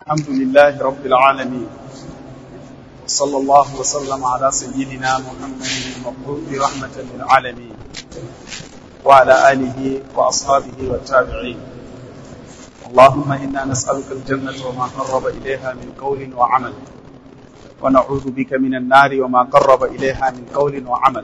الحمد لله رب العالمين وصلى الله وسلم على سيدنا محمد المبعوث رحمة للعالمين وعلى آله وأصحابه والتابعين اللهم إنا نسألك الجنة وما قرب إليها من قول وعمل ونعوذ بك من النار وما قرب إليها من قول وعمل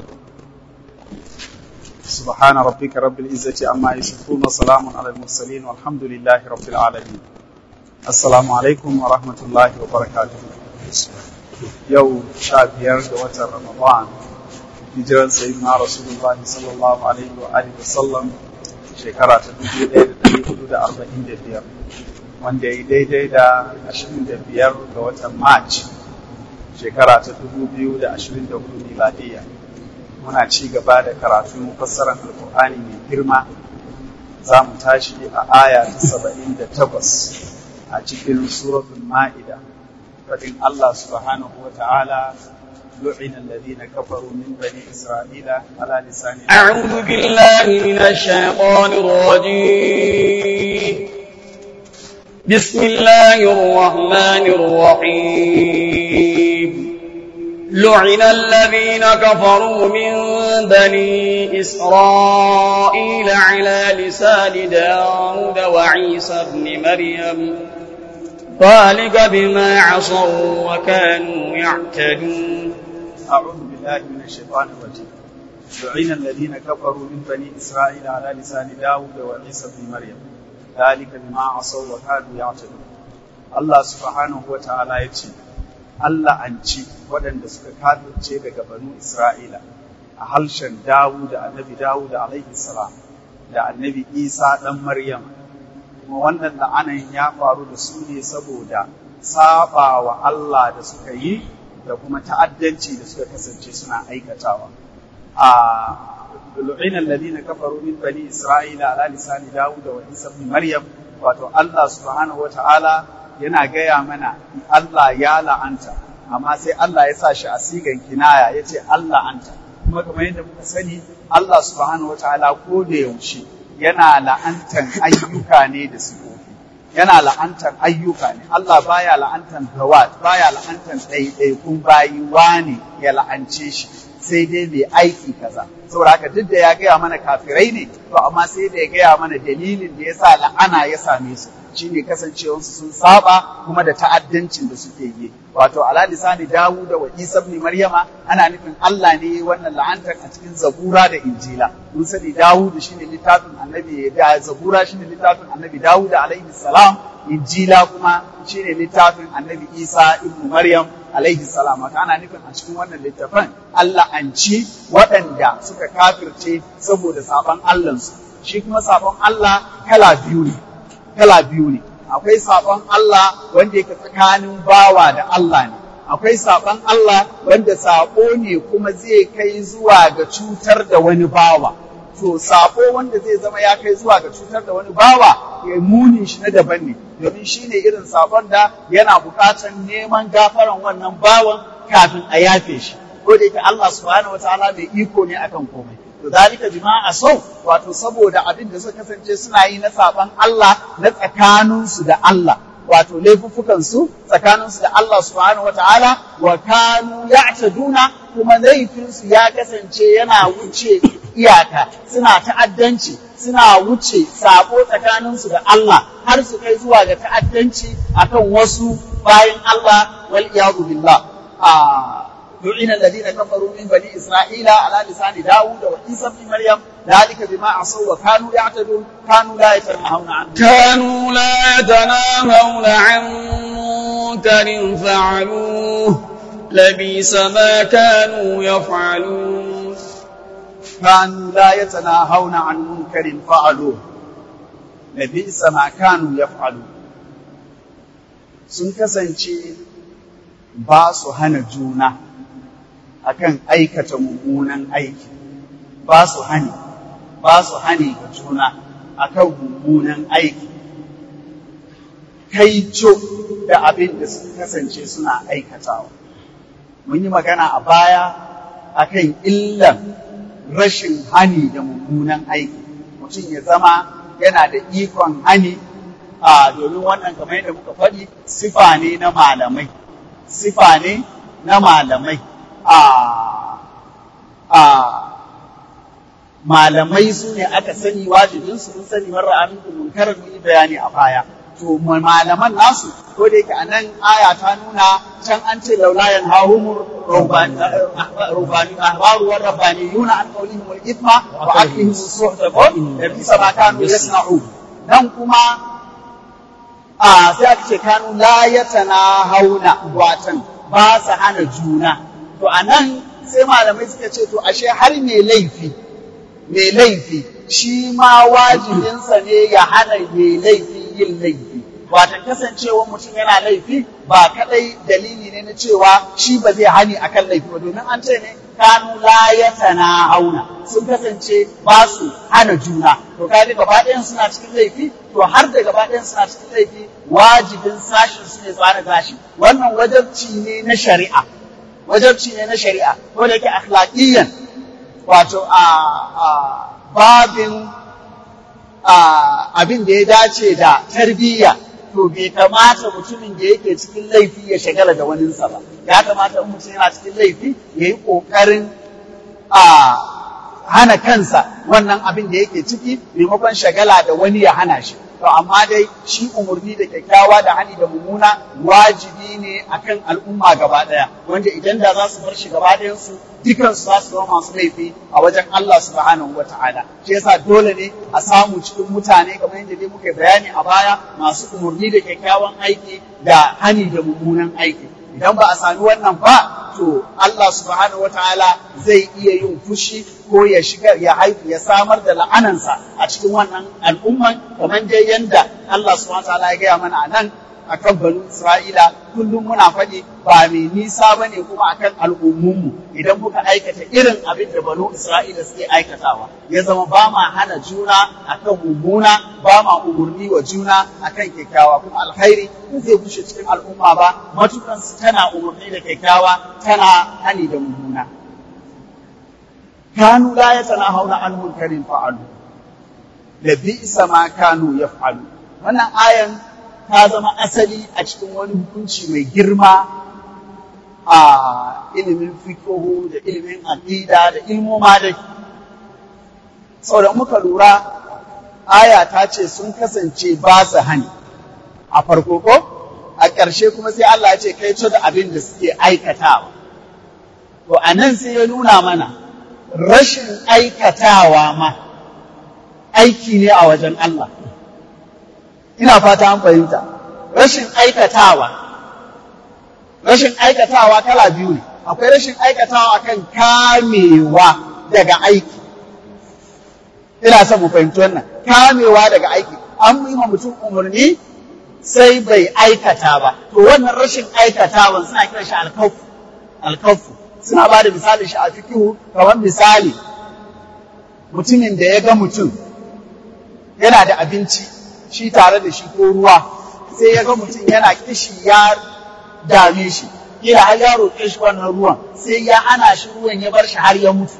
سبحان ربك رب العزة عما يصفون وسلام على المرسلين والحمد لله رب العالمين السلام عليكم ورحمة الله وبركاته يوم شابير وتر رمضان hijiran sayyidina rasulullah sallallahu alaihi wa alihi wasallam shekara ta 1445 wanda ya yi daidai da 25 ga watan march shekara ta 2024 miladiya muna ci gaba da karatun fassarar alkur'ani mai girma za mu tashi a aya ta 78 a cikin suratul ma'ida fadin Allah subhanahu wa ta'ala لعن الذين كفروا من بني إسرائيل على لسان أعوذ بالله من الشيطان الرجيم بسم الله الرحمن الرحيم لعن الذين كفروا من بني إسرائيل على لسان داود وعيسى بن مريم ذلك بما عصوا وكانوا يعتدون أعوذ بالله من الشيطان الرجيم لعن الذين كفروا من بني إسرائيل على لسان داود وعيسى بن مريم ذلك بما عصوا وكانوا يعتدون الله سبحانه وتعالى يتي Allah an ci waɗanda suka kafirce daga banu Isra'ila a harshen Dawud da annabi Dawud alaihi salam da annabi Isa ɗan Maryam kuma wannan la'anan ya faru da su ne saboda saba wa Allah da suka yi da kuma ta'addanci da suka kasance suna aikatawa a lu'ina alladhina kafaru min bani isra'ila ala lisani dawud wa isa ibn maryam wato Allah subhanahu wata'ala yana gaya mana Allah ya la'anta amma sai Allah ya sa shi a sigan kinaya yace Allah anta kuma kamar yadda muka sani Allah subhanahu wata'ala ko da yaushe yana la'antan ayyuka ne da sifofi yana la'antar ayyuka ne Allah baya la'antar zawat baya la'antar ɗaiɗaikun bayi wane ya la'ance shi sai dai mai aiki kaza saboda haka duk da ya gaya mana kafirai ne to amma sai da ya gaya mana dalilin da yasa la'ana ya same su shine kasancewarsu sun saba kuma da ta'addancin da suke yi wato ala lisani Dawud wa Isa ibn Maryama ana nufin Allah ne wannan la'antar a cikin Zabura da Injila mun sani Dawud shine littafin Annabi da Zabura shine littafin Annabi Dawud alaihi salam Injila kuma shine littafin Annabi Isa ibn Maryam alaihi salam wato ana nufin a cikin wannan littafin Allah an ci waɗanda suka kafirce saboda sabon Allahnsu shi kuma sabon Allah kala biyu ne kala biyu ne akwai sabon Allah wanda yake tsakanin bawa da Allah ne akwai sabon Allah wanda sabo ne kuma zai kai zuwa ga cutar da wani bawa to sabo wanda zai zama ya kai zuwa ga cutar da wani bawa ya muni shi na daban ne domin shi ne irin sabon da yana buƙatar neman gafaran wannan bawan kafin a yafe shi ko da yake Allah subhanahu wataala mai iko ne akan komai to zalika bima asau wato saboda abin da suka kasance suna yi na saban Allah na tsakaninsu da Allah wato laifuffukan su tsakaninsu da Allah subhanahu wataala wa kanu ya'taduna kuma laifin su ya kasance yana wuce iyaka suna ta'addanci suna wuce sabo tsakaninsu da Allah har su kai zuwa ga ta'addanci akan wasu bayan Allah wal iyadu billah لعن الذين كفروا من بني إسرائيل على لسان داود وعيسى بن مريم ذلك بما عصوا وكانوا يعتدون كانوا لا يتناهون عن كانوا لا يتناهون عن منكر فعلوه لبيس ما كانوا يفعلون كانوا لا يتناهون عن منكر فعلوه لبئس ما كانوا يفعلون sun kasance ba su hana juna akan aikata mummunan aiki ba su hani ba su hani ga juna akan mummunan aiki kai co da abin da su kasance suna aikatawa mun yi magana a baya akan illan rashin hani da mummunan aiki mutum ya zama yana da ikon hani a domin wannan kamar yadda muka faɗi sifa ne na malamai sifa ne na malamai a a malamai su ne aka sani wajibin su mun sani marar amin munkarar mun yi bayani a baya to malaman nasu ko da yake anan aya ta nuna can an ce laulayan hahumur rubani ahbaru wa rabbaniyuna an qawlihim wal ithma wa aklihim suhta da bisa ma kanu yasna'u nan kuma a sai aka ce kanu la yatana hauna watan ba su hana juna to anan sai malamai suka ce to ashe har mai laifi mai laifi shi ma wajibinsa ne ya hana mai laifi yin laifi wata kasancewa mutum yana laifi ba kadai dalili ne na cewa shi ba zai hani akan laifi ba domin an ce ne kanu la hauna sun kasance ba su hana juna to kaga gaba ɗayan suna cikin laifi to har da gaba ɗayan suna cikin laifi wajibin sashin su ne tsara gashi wannan wajabci ne na shari'a wajabci ne na shari'a ko da yake akhlaqiyan wato a babin abin da ya dace da tarbiyya to bai kamata mutumin da yake cikin laifi ya shagala da waninsa ba ya kamata in mutum yana cikin laifi ya yi ƙoƙarin a hana kansa wannan abin da yake ciki maimakon shagala da wani ya hana shi to amma dai shi umarni da kyakkyawa da hani da mummuna wajibi ne akan al'umma gaba ɗaya wanda idan da za su bar shi gaba ɗayansu dukansu za su zama masu laifi a wajen Allah subhanahu wa ta'ala shi yasa dole ne a samu cikin mutane kamar yadda dai muka bayani a baya masu umarni da kyakkyawan aiki da hani da mummunan aiki idan ba a sami wannan ba to Allah subhanahu wa ta'ala zai iya yin fushi ko ya shiga ya haifu ya samar da la'anansa a cikin wannan al'umman kamar dai yanda Allah subhanahu wa ta'ala ya gaya mana a nan akan banu Isra'ila kullum muna faɗi ba mai nisa ba ne kuma akan al'ummunmu idan muka aikata irin abin da banu Isra'ila suke aikatawa ya zama ba ma hana juna akan mummuna ba ma umurni wa juna akan kyakkyawa kuma alkhairi in zai bushe cikin al'umma ba matukan su tana umurni da kyakkyawa tana hani da mummuna kanu la yatanahawna an munkarin fa'alu la bi'sa ma kanu yaf'alu wannan ayan ta zama asali a cikin wani hukunci mai girma a ilimin fiqhu da ilimin aqida da ilmoma da saboda muka lura aya ta ce sun kasance ba su hani a farko ko a ƙarshe kuma sai Allah ya ce kai da abin da suke aikatawa to a nan sai ya nuna mana rashin aikatawa ma aiki ne a wajen Allah ina fata an fahimta rashin aikatawa rashin aikatawa kala biyu ne akwai rashin aikatawa kan kamewa daga aiki ina son mu fahimci wannan kamewa daga aiki an yi ma mutum umarni sai bai aikata ba to wannan rashin aikatawan suna kiran shi alkafu alkafu suna ba da misali shi a fikihu kamar misali mutumin da ya ga mutum yana da abinci shi tare da shi ko ruwa sai ya ga mutum yana kishi ya dame shi kila har ya roƙe shi wannan ruwan sai ya hana shi ruwan ya bar shi har ya mutu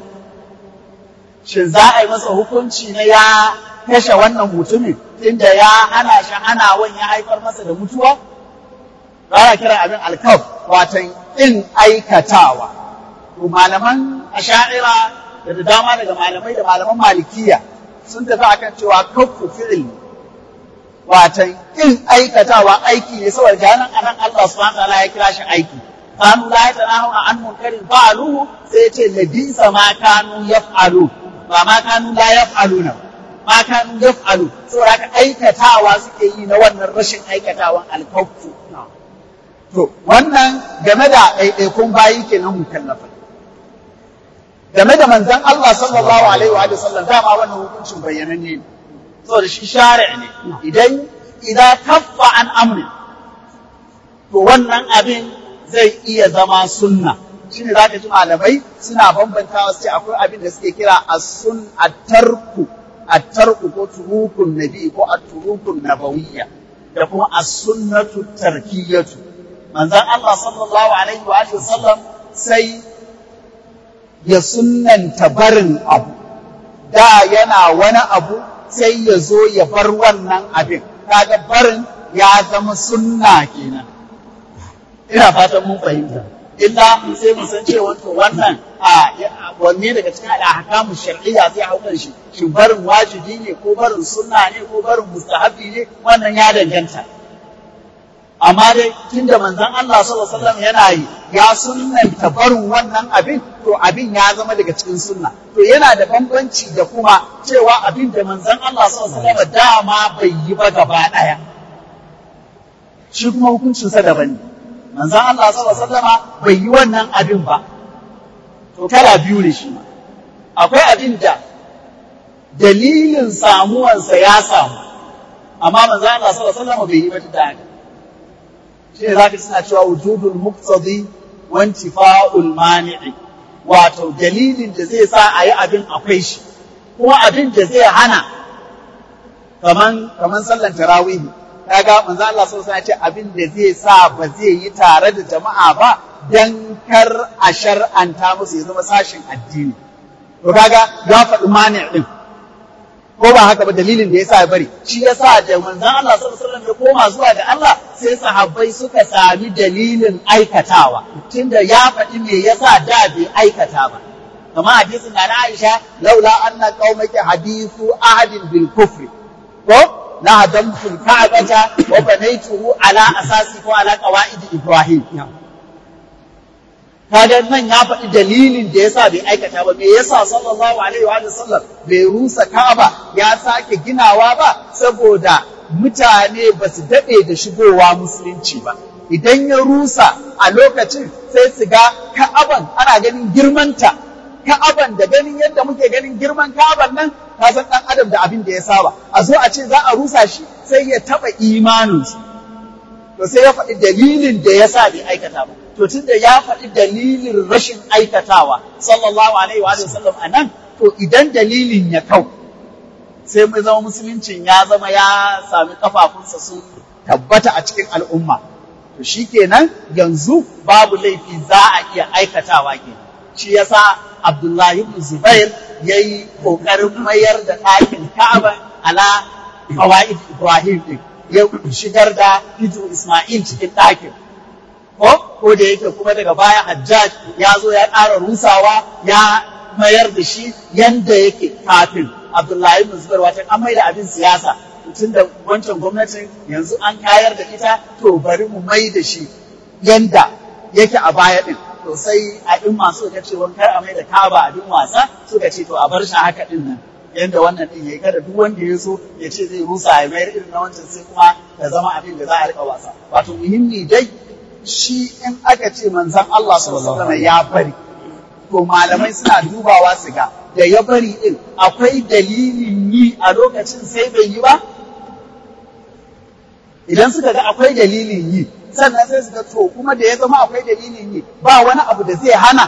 shin za a yi masa hukunci na ya kashe wannan mutumin inda ya hana shi hanawan ya haifar masa da mutuwa ana kiran abin alkaf watan in aikatawa to malaman asha'ira da da dama daga malamai da malaman malikiya sun tafi akan cewa kaffu fi'il watan in aikatawa aiki ne saboda ganin anan Allah subhanahu wa ta'ala ya kira shi aiki kanu la yatanahuna an munkarin fa'aluhu sai ce labisa ma kanu yaf'alu ba ma kanu la yaf'aluna ma kanu yaf'alu saboda ka aikatawa suke yi na wannan rashin aikatawan alkaffu to wannan game da ɗaiɗaikun bayi kenan mukallafa game da manzon Allah sallallahu alaihi wa sallam dama wannan hukuncin bayyananne ne saboda shi shari'a ne idan idan kaffa an amri to wannan abin zai iya zama sunna shine zaka ji malamai suna bambantawa su ce akwai abin da suke kira as-sun at-tarku at-tarku ko turukun nabi ko at-turukun nabawiyya da kuma as-sunnatu tarkiyatu manzon Allah sallallahu alaihi wa sallam sai ya sunnanta barin abu da yana wani abu sai ya zo ya bar wannan abin kaga barin ya zama sunna kenan ina fatan mun fahimta illa sai mu san cewa to wannan a wanne daga cikin ahkamu shar'iyya zai hau kan shi shin barin wajibi ne ko barin sunna ne ko barin mustahabi ne wannan ya danganta amma dai tunda manzon Allah sallallahu alaihi wasallam yana yi ya sunnanta barin wannan abin to abin ya zama daga cikin sunna to yana da bambanci da kuma cewa abin da manzon Allah sallallahu alaihi wasallam dama bai yi ba gaba daya shi kuma hukuncinsa daban ne manzan Allah sallallahu alaihi wasallama bai yi wannan abin ba to kala biyu ne shi akwai abin da dalilin samuwansa ya samu amma manzan Allah sallallahu alaihi wasallama bai yi ba da haka shi ne zaka suna cewa wujudul muqtadi wa intifa'ul mani'i wato dalilin da zai sa a yi abin akwai shi kuma abin da zai hana kaman kaman sallan tarawih kaga manzo Allah sallallahu alaihi ce abin da zai sa ba zai yi tare da jama'a ba dan kar a shar'anta musu ya zama sashin addini to kaga ya faɗi mani din ko ba haka ba dalilin da yasa ya bari shi yasa da manzo Allah sallallahu alaihi ya koma zuwa ga Allah sai sahabbai suka sami dalilin aikatawa tunda ya faɗi me yasa da bai aikata ba kama hadisin na Aisha laula anna qaumaki hadithu ahadin bil kufri ko na hadamtu ka'bata wa banaytuhu ala asasi ko ala qawaid ibrahim kaga nan ya faɗi dalilin da yasa bai aikata ba me yasa sallallahu alaihi wa sallam bai rusa ka'aba ya sake ginawa ba saboda mutane ba su daɗe da shigowa musulunci ba idan ya rusa a lokacin sai su ga ka'aban ana ganin girmanta ka'aban da ganin yadda muke ganin girman ka'aban nan ka san dan adam da abin da ya saba a zo a ce za a rusa shi sai ya taba imaninsu to sai ya faɗi dalilin da ya sa bai aikata ba to tunda ya faɗi dalilin rashin aikatawa sallallahu alaihi wa sallam a nan to idan dalilin ya kau sai mai zama musuluncin ya zama ya sami kafafunsa sun tabbata a cikin al'umma to shikenan yanzu babu laifi za a iya aikatawa kenan shi yasa Abdullahi ibn Zubair yayi kokarin mayar da ɗakin Ka'aba ala qawaid Ibrahim din ya shigar da Hijru Isma'il cikin ɗakin ko ko da yake kuma daga baya Hajjaj ya zo ya ƙara rusawa ya mayar da shi yanda yake kafin Abdullahi ibn Zubair wata an mai da abin siyasa tun da wancan gwamnatin yanzu an kayar da ita to bari mu mai da shi yanda yake a baya din to sai a in masu ga cewa kar a mai da kaba abin wasa suka ce to a bar shi haka din nan yanda wannan din yayi kada duk wanda ya so ya ce zai rusa ya mayar irin na wancan sai kuma ta zama abin da za a rika wasa wato muhimmi dai shi in aka ce manzon Allah sallallahu alaihi wasallam ya bari to malamai suna dubawa su ga da ya bari din akwai dalilin yi a lokacin sai bai yi ba idan suka ga akwai dalilin yi sannan sai su ga to kuma da ya zama akwai dalilin yi ba wani abu da zai hana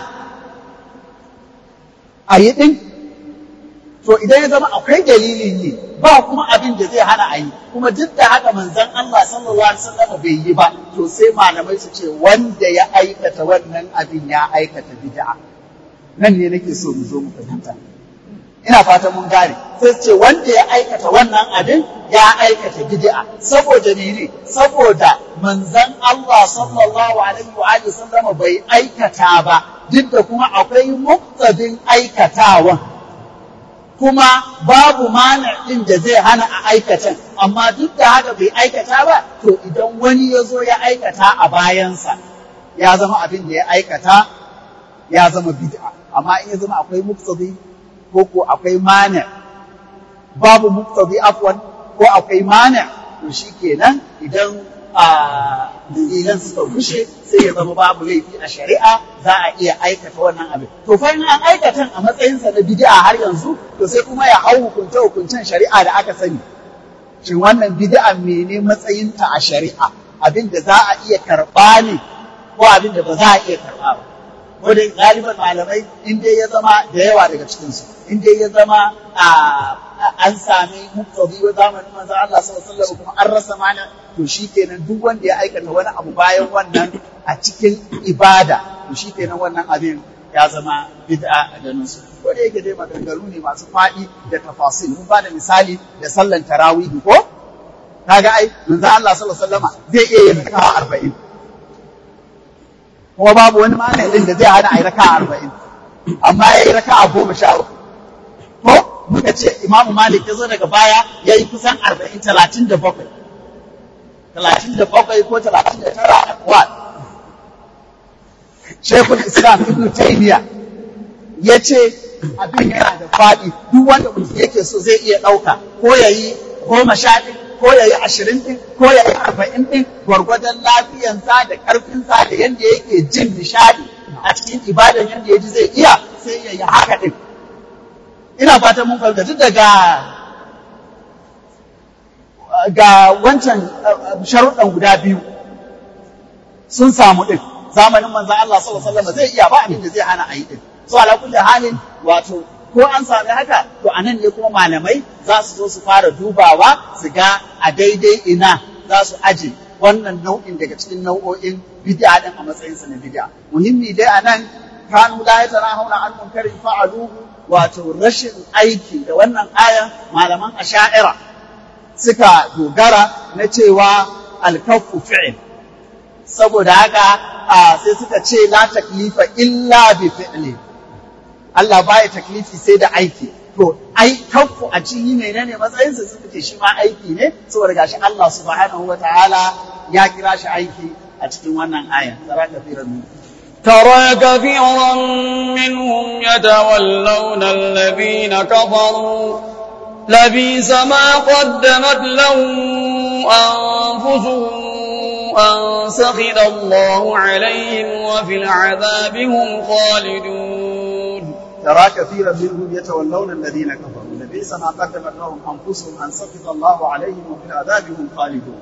a yi ɗin to idan ya zama akwai dalilin yi ba kuma abin da zai hana a yi kuma duk da haka manzon Allah sallallahu alaihi wasallam bai yi ba to sai malamai su ce wanda ya aikata wannan abin ya aikata bid'a nan ne nake so mu zo mu fahimta ina fatan mun gane sai ce wanda ya aikata wannan abin ya aikata bid'a saboda ne saboda manzon Allah sallallahu alaihi wa alihi sallama bai aikata ba duk da kuma akwai muqtadin aikatawan kuma babu mana din da zai hana a aikatan amma duk da haka bai aikata ba to idan wani ya zo ya aikata a bayansa ya zama abin da ya aikata ya zama bid'a amma in ya zama akwai muqtadi ko ko akwai mani babu muqtadi afwan ko akwai mani to shikenan idan a dalilan suka rushe sai ya zama babu laifi a shari'a za a iya aikata wannan abin to fa in an aikatan a matsayinsa na bid'a har yanzu to sai kuma ya hau hukunce hukuncen shari'a da aka sani shin wannan bid'a mene matsayinta a shari'a abin da za a iya karɓa ne ko abin da ba za a iya karɓa ba ko dai galiban malamai in dai ya zama da yawa daga cikinsu in dai ya zama an sami muktadi wa zamanin manzon Allah sallallahu alaihi wasallam kuma an rasa mana to shikenan duk wanda ya aikata wani abu bayan wannan a cikin ibada to shikenan wannan abin ya zama bid'a a ganin su ko da yake dai maganganu ne masu faɗi da tafasil mun ba da misali da sallan tarawih ko kaga ai manzo Allah sallallahu alaihi wasallama zai iya yin raka'a arba'in kuma babu wani malamin da zai hana a yi raka'a arba'in amma ya yi raka'a goma sha uku ko muka ce imamu malik ya zo daga baya ya yi kusan arba'in talatin da bakwai talatin da bakwai ko talatin da tara a kuwa shekul islam ibn taymiya ya ce abin yana da faɗi duk wanda mutum yake so zai iya ɗauka ko ya yi goma sha ɗin ko ya yi ashirin ɗin ko ya yi arba'in ɗin gwargwadon lafiyansa da ƙarfinsa da yadda yake jin nishaɗi a cikin ibadan yadda ya ji zai iya sai ya yi haka ɗin ina fatan mun fahimta duk daga ga wancan sharuɗan guda biyu sun samu ɗin zamanin manzan Allah sallallahu alaihi wasallam zai iya ba abin da zai hana a yi ɗin so ala kulli halin wato ko an sami haka to a nan ne kuma malamai za su zo su fara dubawa su ga a daidai ina za su aje wannan nau'in daga cikin nau'o'in bid'a din a matsayin sa na bid'a muhimmi dai a nan kanu la yatanahuna an munkarin fa'aluhu wato rashin aiki da wannan ayan malaman asha'ira suka dogara na cewa alkafu fi'il saboda haka sai suka ce la taklifa illa bi fi'li Allah baya taklifi sai da aiki to ai kafu a cikin menene matsayin sa suka ce shi ma aiki ne saboda gashi Allah subhanahu wataala ya kira shi aiki a cikin wannan aya tsara kafiran mu ترى كثيرا منهم يتولون الذين كفروا لبيس ما قدمت لهم أنفسهم أن سخط الله عليهم وفي العذاب هم خالدون ترى كثيرا منهم يتولون الذين كفروا لبئس ما قدمت لهم أنفسهم أن سخط الله عليهم وفي العذاب هم خالدون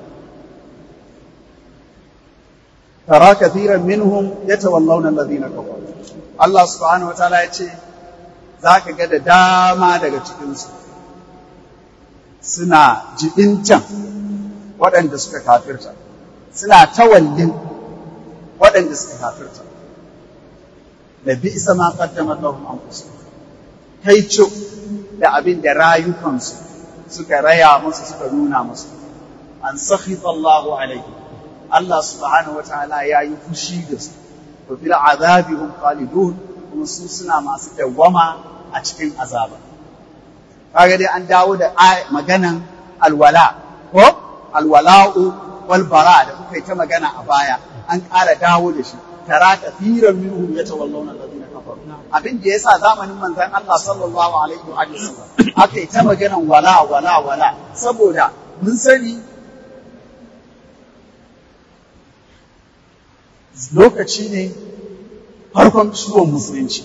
ترى كثيرا منهم يتولون الذين كفروا الله سبحانه وتعالى يقول ذاك قد داما daga cikinsu suna jibincan waɗanda suka kafirta suna tawallin waɗanda suka kafirta da bi isa ma qaddama lahum anfusuhum kai co da abin da rayukansu suka raya musu suka nuna musu an sakhita Allahu alaihi Allah subhanahu wataala ya yi fushi da su wa fil azabi hum khalidun kuma su suna masu dawwama a cikin azaba kaga dai an dawo da maganan alwala ko alwala'u wal bara da kuka yi ta magana a baya an ƙara dawo da shi tara kafiran minhum yatawallawna alladhina kafaru abin da yasa zamanin manzon Allah sallallahu alaihi wa sallam aka yi ta maganan wala wala wala saboda mun sani lokaci ne farkon ciwon musulunci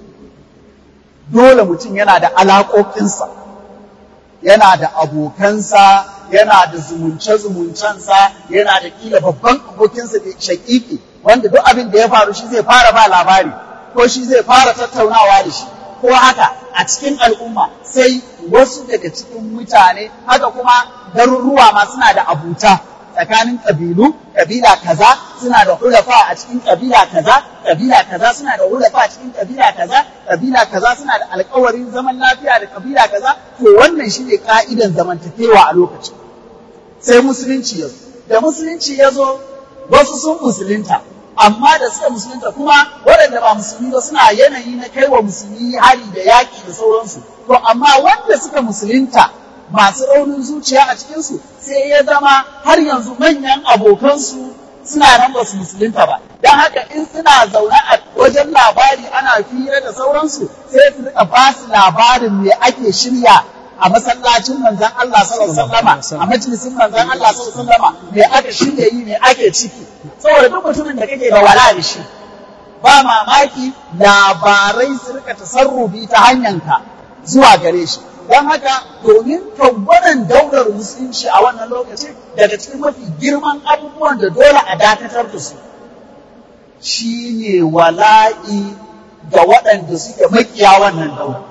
dole mutum yana da alaƙoƙinsa yana da abokansa yana da zumunce-zumuncensa yana da kila babban abokinsa da shaƙiƙi wanda duk abin da ya faru shi zai fara ba labari ko shi zai fara tattaunawa da shi ko haka a cikin al'umma sai wasu daga cikin mutane haka kuma garuruwa ma suna da abuta tsakanin ƙabilu ƙabila kaza suna da hulafa a cikin ƙabila kaza ƙabila kaza suna da hulafa a cikin ƙabila kaza ƙabila kaza suna da alƙawarin zaman lafiya da ƙabila kaza to wannan shine ka'idan zamantakewa a lokacin sai musulunci ya zo da musulunci ya zo wasu sun musulunta amma da suka musulunta kuma waɗanda ba musulmi ba suna yanayi na kai wa musulmi hari da yaƙi da sauransu to amma wanda suka musulunta masu raunin zuciya a cikinsu sai ya zama har yanzu manyan abokansu suna nan ba su musulunta ba don haka in suna zaune a wajen labari ana fira da sauransu sai su rika ba su labarin me ake shirya a masallacin manzan Allah sallallahu alaihi a majalisin manzan Allah sallallahu alaihi me aka shirya yi me ake ciki saboda duk mutumin da kake da wala da shi ba mamaki labarai su rika tasarrufi ta hanyanka zuwa gare shi don haka domin tabbatar daular musulunci a wannan lokaci daga cikin mafi girman abubuwan da dole a dakatar da su shi ne wala'i ga waɗanda suke makiya wannan daular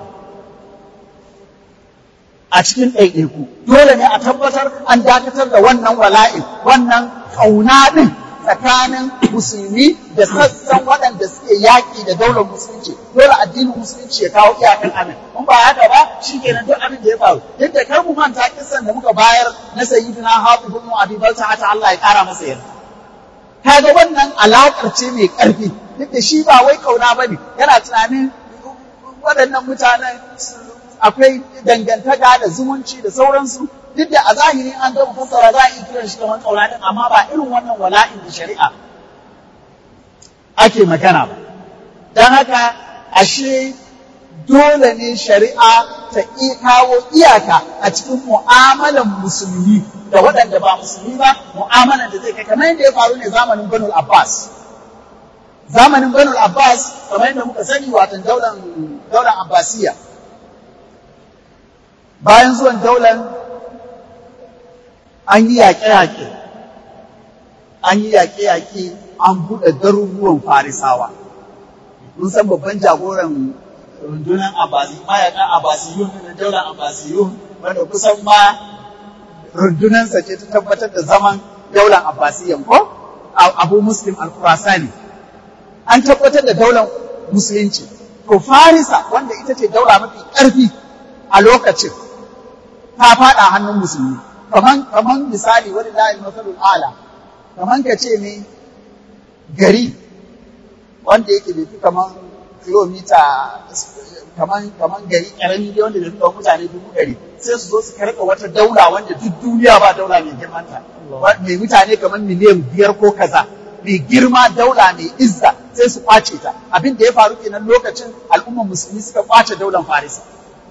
a cikin ɗaiɗaiku dole ne a tabbatar an dakatar da wannan wala'in wannan ƙauna ɗin tsakanin musulmi da sassan waɗanda suke yaƙi da daular musulunci dole addinin musulunci ya kawo iyakan amin in ba haka ba shi kenan duk abin da ya faru yadda kar mu manta kisan da muka bayar na sayyidina hafiz ibn abi balta ta Allah ya kara masa yarda kaga wannan alaƙar ce mai ƙarfi duk da shi ba wai kauna bane yana tunanin waɗannan mutanen akwai dangantaka da zumunci da sauransu duk da a zahiri an gama fassara za a iya kiran shi kamar kauna din amma ba irin wannan wala'in da shari'a ake magana ba don haka ashe dole ne shari'a ta kawo iyaka a cikin mu'amalan musulmi da waɗanda ba musulmi ba mu'amalan da zai kai kamar yadda ya faru ne zamanin banul abbas zamanin banul abbas kamar yadda muka sani watan daular abbasiya bayan zuwan daular an yi yaƙe-yaƙe an yi yaƙe-yaƙe an buɗe garuruwan farisawa mun san babban jagoran rundunar abasi mayakan abasiyun na daular abasiyun wanda kusan ma rundunansa ce ta tabbatar da zaman daular abbasiyan ko abu muslim al-kurasani an tabbatar da daular musulunci to farisa wanda ita ce daula mafi ƙarfi a lokacin ta faɗa hannun musulmi kaman kaman misali wani la'il masalul ala kaman ka ce ne gari wanda yake bai fi kaman kilomita kaman kaman gari karami dai wanda bai fi kaman mutane dubu ɗari sai su zo su karɓa wata daula wanda duk duniya ba daula mai girmanta mai mutane kaman miliyan biyar ko kaza mai girma daula mai izza sai su kwace ta abin da ya faru kenan lokacin al'ummar musulmi suka kwace daular farisa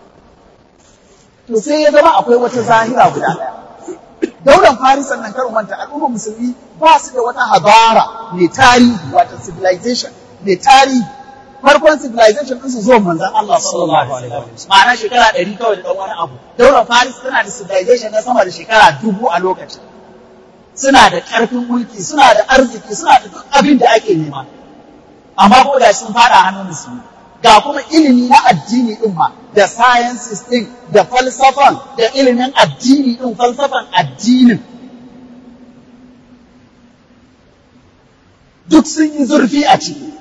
to sai ya zama akwai wata zahira guda ɗaya daular farisan nan karo manta al'ummar musulmi ba su da wata habara mai tarihi wata civilization mai tarihi farkon civilization ɗinsu zuwa manzan Allah sallallahu alaihi wasallam ma'ana shekara ɗari kawai da ɗan wani abu daular faris tana da civilization na sama da shekara dubu a lokacin suna da ƙarfin mulki suna da arziki suna da duk abin da ake nema amma ko da sun fada hannun musulmi ga kuma ilimi na addini din ma da sciences din da falsafan da ilimin addini din falsafan addinin duk sun yi zurfi a ciki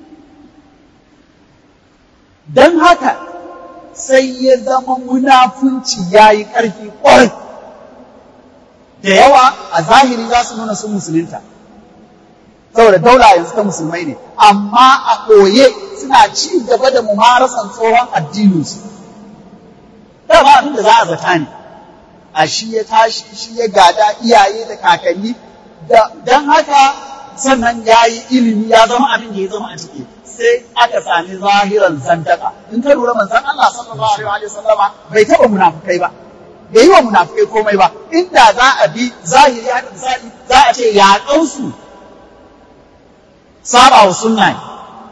don haka sai ya zama munafunci ya yi ƙarfi ƙwarai da yawa a zahiri za su nuna sun musulunta saboda daula yanzu ta musulmai ne amma a ɓoye suna ci gaba da mumarasan tsohon addininsu dama abin da za a zata ne a shi ya tashi shi ya gada iyaye da kakanni don haka sannan ya yi ilimi ya zama abin da ya zama a ciki sai aka sami zahiran zandaka in ka lura manzon Allah sallallahu alaihi wa sallama bai taɓa munafukai ba bai yi wa munafukai komai ba inda za a bi zahiri haka misali za a ce yaƙansu saba wa sunna ne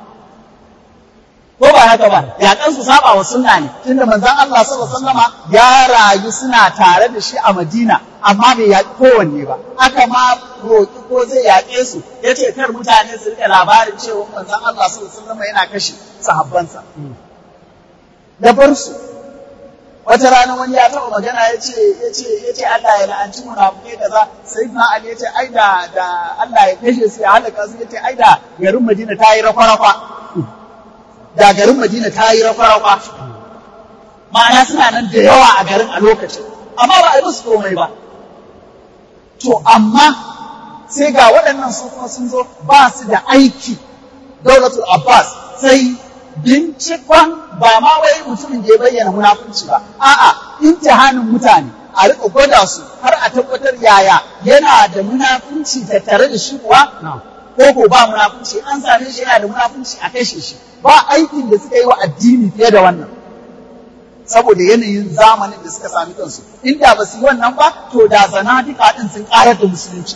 ko ba haka ba yaƙansu saba wa sunna ne tunda manzon Allah sallallahu alaihi wasallama ya rayu suna tare da shi a Madina amma bai yaƙi kowanne ba aka ma roƙi ko zai yaƙe su yace kar mutane su rika labarin cewa manzon Allah sallallahu alaihi wasallama yana kashe sahabbansa da bar su wata rana wani ya taɓa magana ya ce ya ce ya ce Allah ya la'anci munafukai kaza sai na Ali ya ce ai da da Allah ya kashe su ya halaka su ya ce ai da garin Madina ta yi rafa-rafa da garin Madina ta yi rafa-rafa ma'ana suna nan da yawa a garin a lokacin amma ba a yi musu komai ba to amma sai ga waɗannan su kuma sun zo ba su da aiki daulatul Abbas sai bincikon ba ma wai mutumin da ya bayyana munafunci ba a'a imtihanin mutane a rika gwada su har a tabbatar yaya yana da munafunci tattare da shi kuwa ko ko ba munafunci an same shi yana da munafunci a kashe shi ba aikin da suka yi wa addini fiye da wannan saboda yanayin zamanin da suka sami kansu inda ba su yi wannan ba to da zanadika din sun karar da musulunci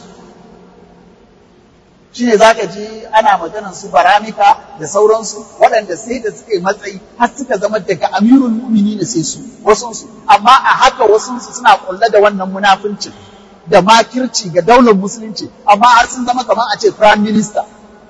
shine zaka ji ana maganar su baramika da sauransu waɗanda sai da suka yi matsayi har suka zama daga amirul mu'mini ne sai su wasunsu amma a haka wasunsu suna kulle da wannan munafincin da makirci ga daular musulunci amma har sun zama kamar a ce prime minister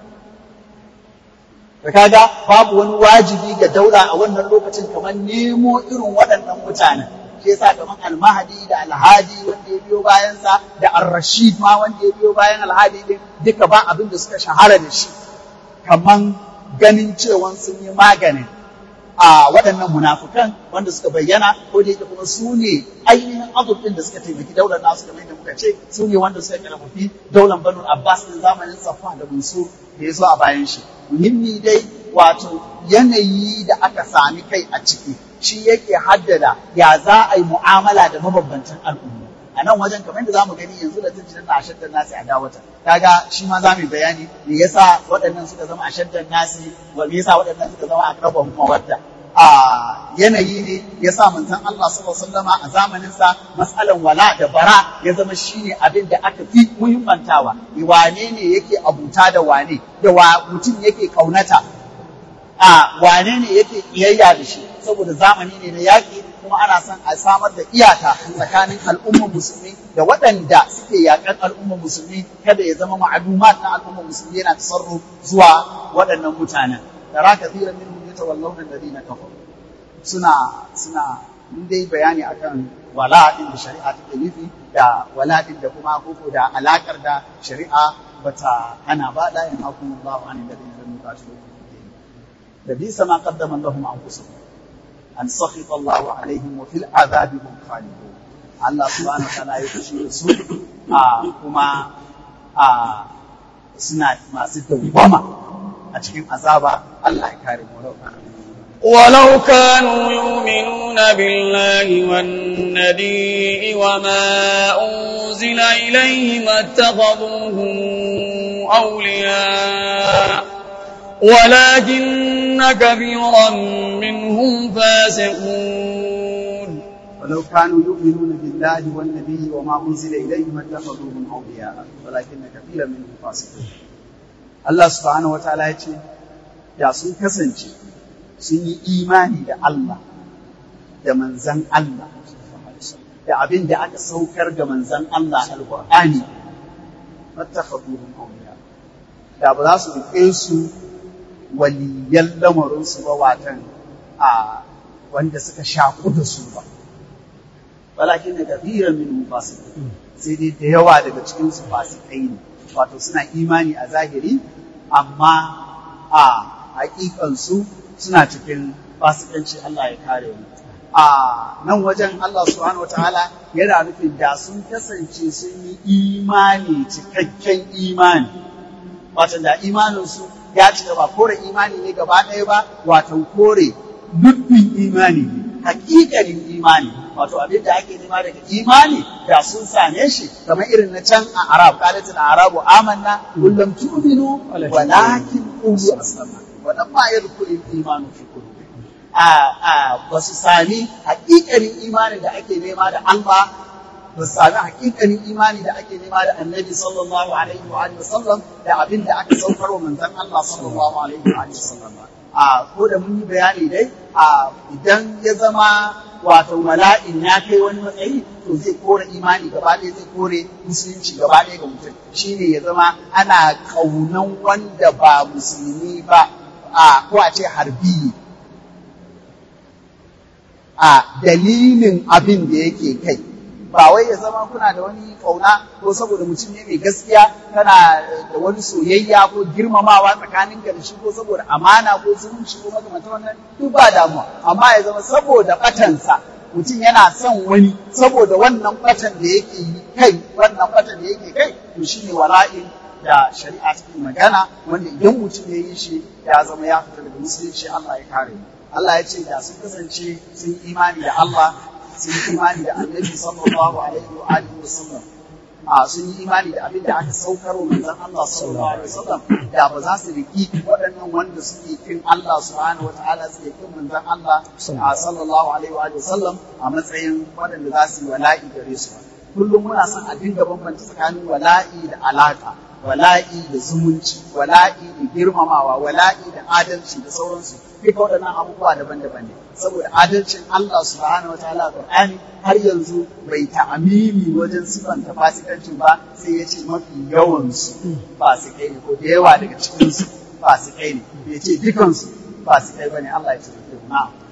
da kaga babu wani wajibi ga daula a wannan lokacin kamar nemo irin waɗannan mutanen shi yasa kaman al-mahdi da al-hadi wanda ya biyo bayan sa da ar-rashid ma wanda ya biyo bayan al-hadi din duka ba abin da suka shahara da shi kaman ganin cewa sun yi maganin a waɗannan munafukan wanda suka bayyana ko da yake kuma su ne ainihin azur ɗin da suka taimaki daular nasu kamar yadda muka ce su ne wanda suka karfafi daular banu abbas ɗin zamanin safa da mansur da ya zo a bayan shi muhimmi dai wato yanayi da aka sami kai a ciki shi yake haddada ya za a yi mu'amala da mabambantan al'umma a nan wajen kamar yadda za mu gani yanzu da tuntunan na ashaddan nasi a dawata kaga shi ma za mu yi bayani me yasa waɗannan suka zama ashaddan nasi wa me yasa waɗannan suka zama aqrabahum mawadda a yanayi ne ya sa manzon Allah sallallahu alaihi wasallama a zamanin sa mas'alan wala da bara ya zama shine abin da aka fi muhimmantawa wane ne yake abuta da wane da wa mutum yake kaunata a wane ne yake kiyayya da shi saboda zamani ne na yaƙi kuma ana son a samar da iyaka tsakanin al'ummar musulmi da waɗanda suke yaƙan al'ummar musulmi kada ya zama ma'alumat na al'ummar musulmi yana tasarru zuwa waɗannan mutanen tara kathiran minhum yatawallawna alladhina kafaru suna suna mun dai bayani akan wala din da shari'a take nufi da wala din da kuma koko da alakar da shari'a bata hana ba la yanhakum Allahu an alladhina lam yuqatilukum fi din da bisa ma qaddama lahum anfusuhum an sakhita Allahu alaihim wa fil azabi hum khalidun Allah subhanahu wa ta'ala ya fushi da su a kuma a suna masu dawwama a cikin azaba Allah ya kare mu ولو كانوا يؤمنون بالله والنبي وما أنزل إليه ما اتخذوهم أولياء ولكن كثيرا منهم فاسقون ولو كانوا يؤمنون بالله والنبي وما أنزل إليه ما اتخذوهم أولياء ولكن كثيرا منهم فاسقون الله سبحانه وتعالى يقول يا سن كسنجي sun yi imani da Allah da manzan Allah da abin da aka saukar ga manzan Allah alƙur'ani mattakhaduhum awliya da ba za su rike su waliyan lamarin su ba watan a wanda suka shaku da su ba walakin da kabiran min fasiqin sai dai da yawa daga cikin su fasikai ne wato suna imani a zahiri amma a hakikan su suna cikin fasikanci Allah ya kare mu a nan wajen Allah subhanahu wataala yana nufin da sun kasance sun yi imani cikakken imani wato da imanin su ya cika ba kore imani ne gaba ɗaya ba wato kore nufin imani ne hakikalin imani wato abin da ake nema daga imani da sun same shi kamar irin na can a arab qalatul arabu amanna kullum tu'minu walakin qulu aslamna waɗannan ya rukunin imanin fi kulubi a ba su sami hakikanin imanin da ake nema da Allah ba su sami hakikanin imani da ake nema da annabi sallallahu alaihi wa sallam da abin da aka saukar wa manzon Allah sallallahu alaihi wa sallam a ko da mun yi bayani dai a idan ya zama wato mala'in ya kai wani matsayi to zai kore imani gaba ɗaya zai kore musulunci gaba ɗaya ga mutum shine ya zama ana kaunan wanda ba musulmi ba a ko a ce harbi a dalilin abin da yake kai ba wai ya zama kuna da wani kauna ko saboda mutum ne mai gaskiya kana da wani soyayya ko girmamawa tsakanin ka da shi ko saboda amana ko zumunci ko makamanta wannan duk ba damuwa amma ya zama saboda batansa mutum yana son wani saboda wannan batan da yake kai wannan batan da yake kai to shine wala'in da shari'a cikin magana wanda idan mutum ya yi shi ya zama ya fita daga musulunci Allah ya kare mu Allah ya ce da sun kasance sun imani da Allah sun imani da Annabi sallallahu alaihi wa alihi wa sallam a sun yi imani da abin da aka saukar wa manzon Allah sallallahu alaihi wa sallam da ba za su riki waɗannan wanda suke kin Allah subhanahu wataala suke kin manzon Allah sallallahu alaihi wa alihi wa sallam a matsayin waɗanda za su yi wala'i gare su kullum muna son a dinga bambanta tsakanin wala'i da alaka wala'i da zumunci, wala'i da girmamawa, wala'i da adalci da sauransu, duka waɗannan abubuwa daban-daban ne. Saboda adalcin Allah subhanahu wa ta'ala Qur'ani har yanzu bai ta'amimi wajen sifanta fasikancin ba sai ya ce mafi yawansu fasikai ne ko da yawa daga cikinsu fasikai ne bai ce dukansu fasikai bane Allah ya ce na'am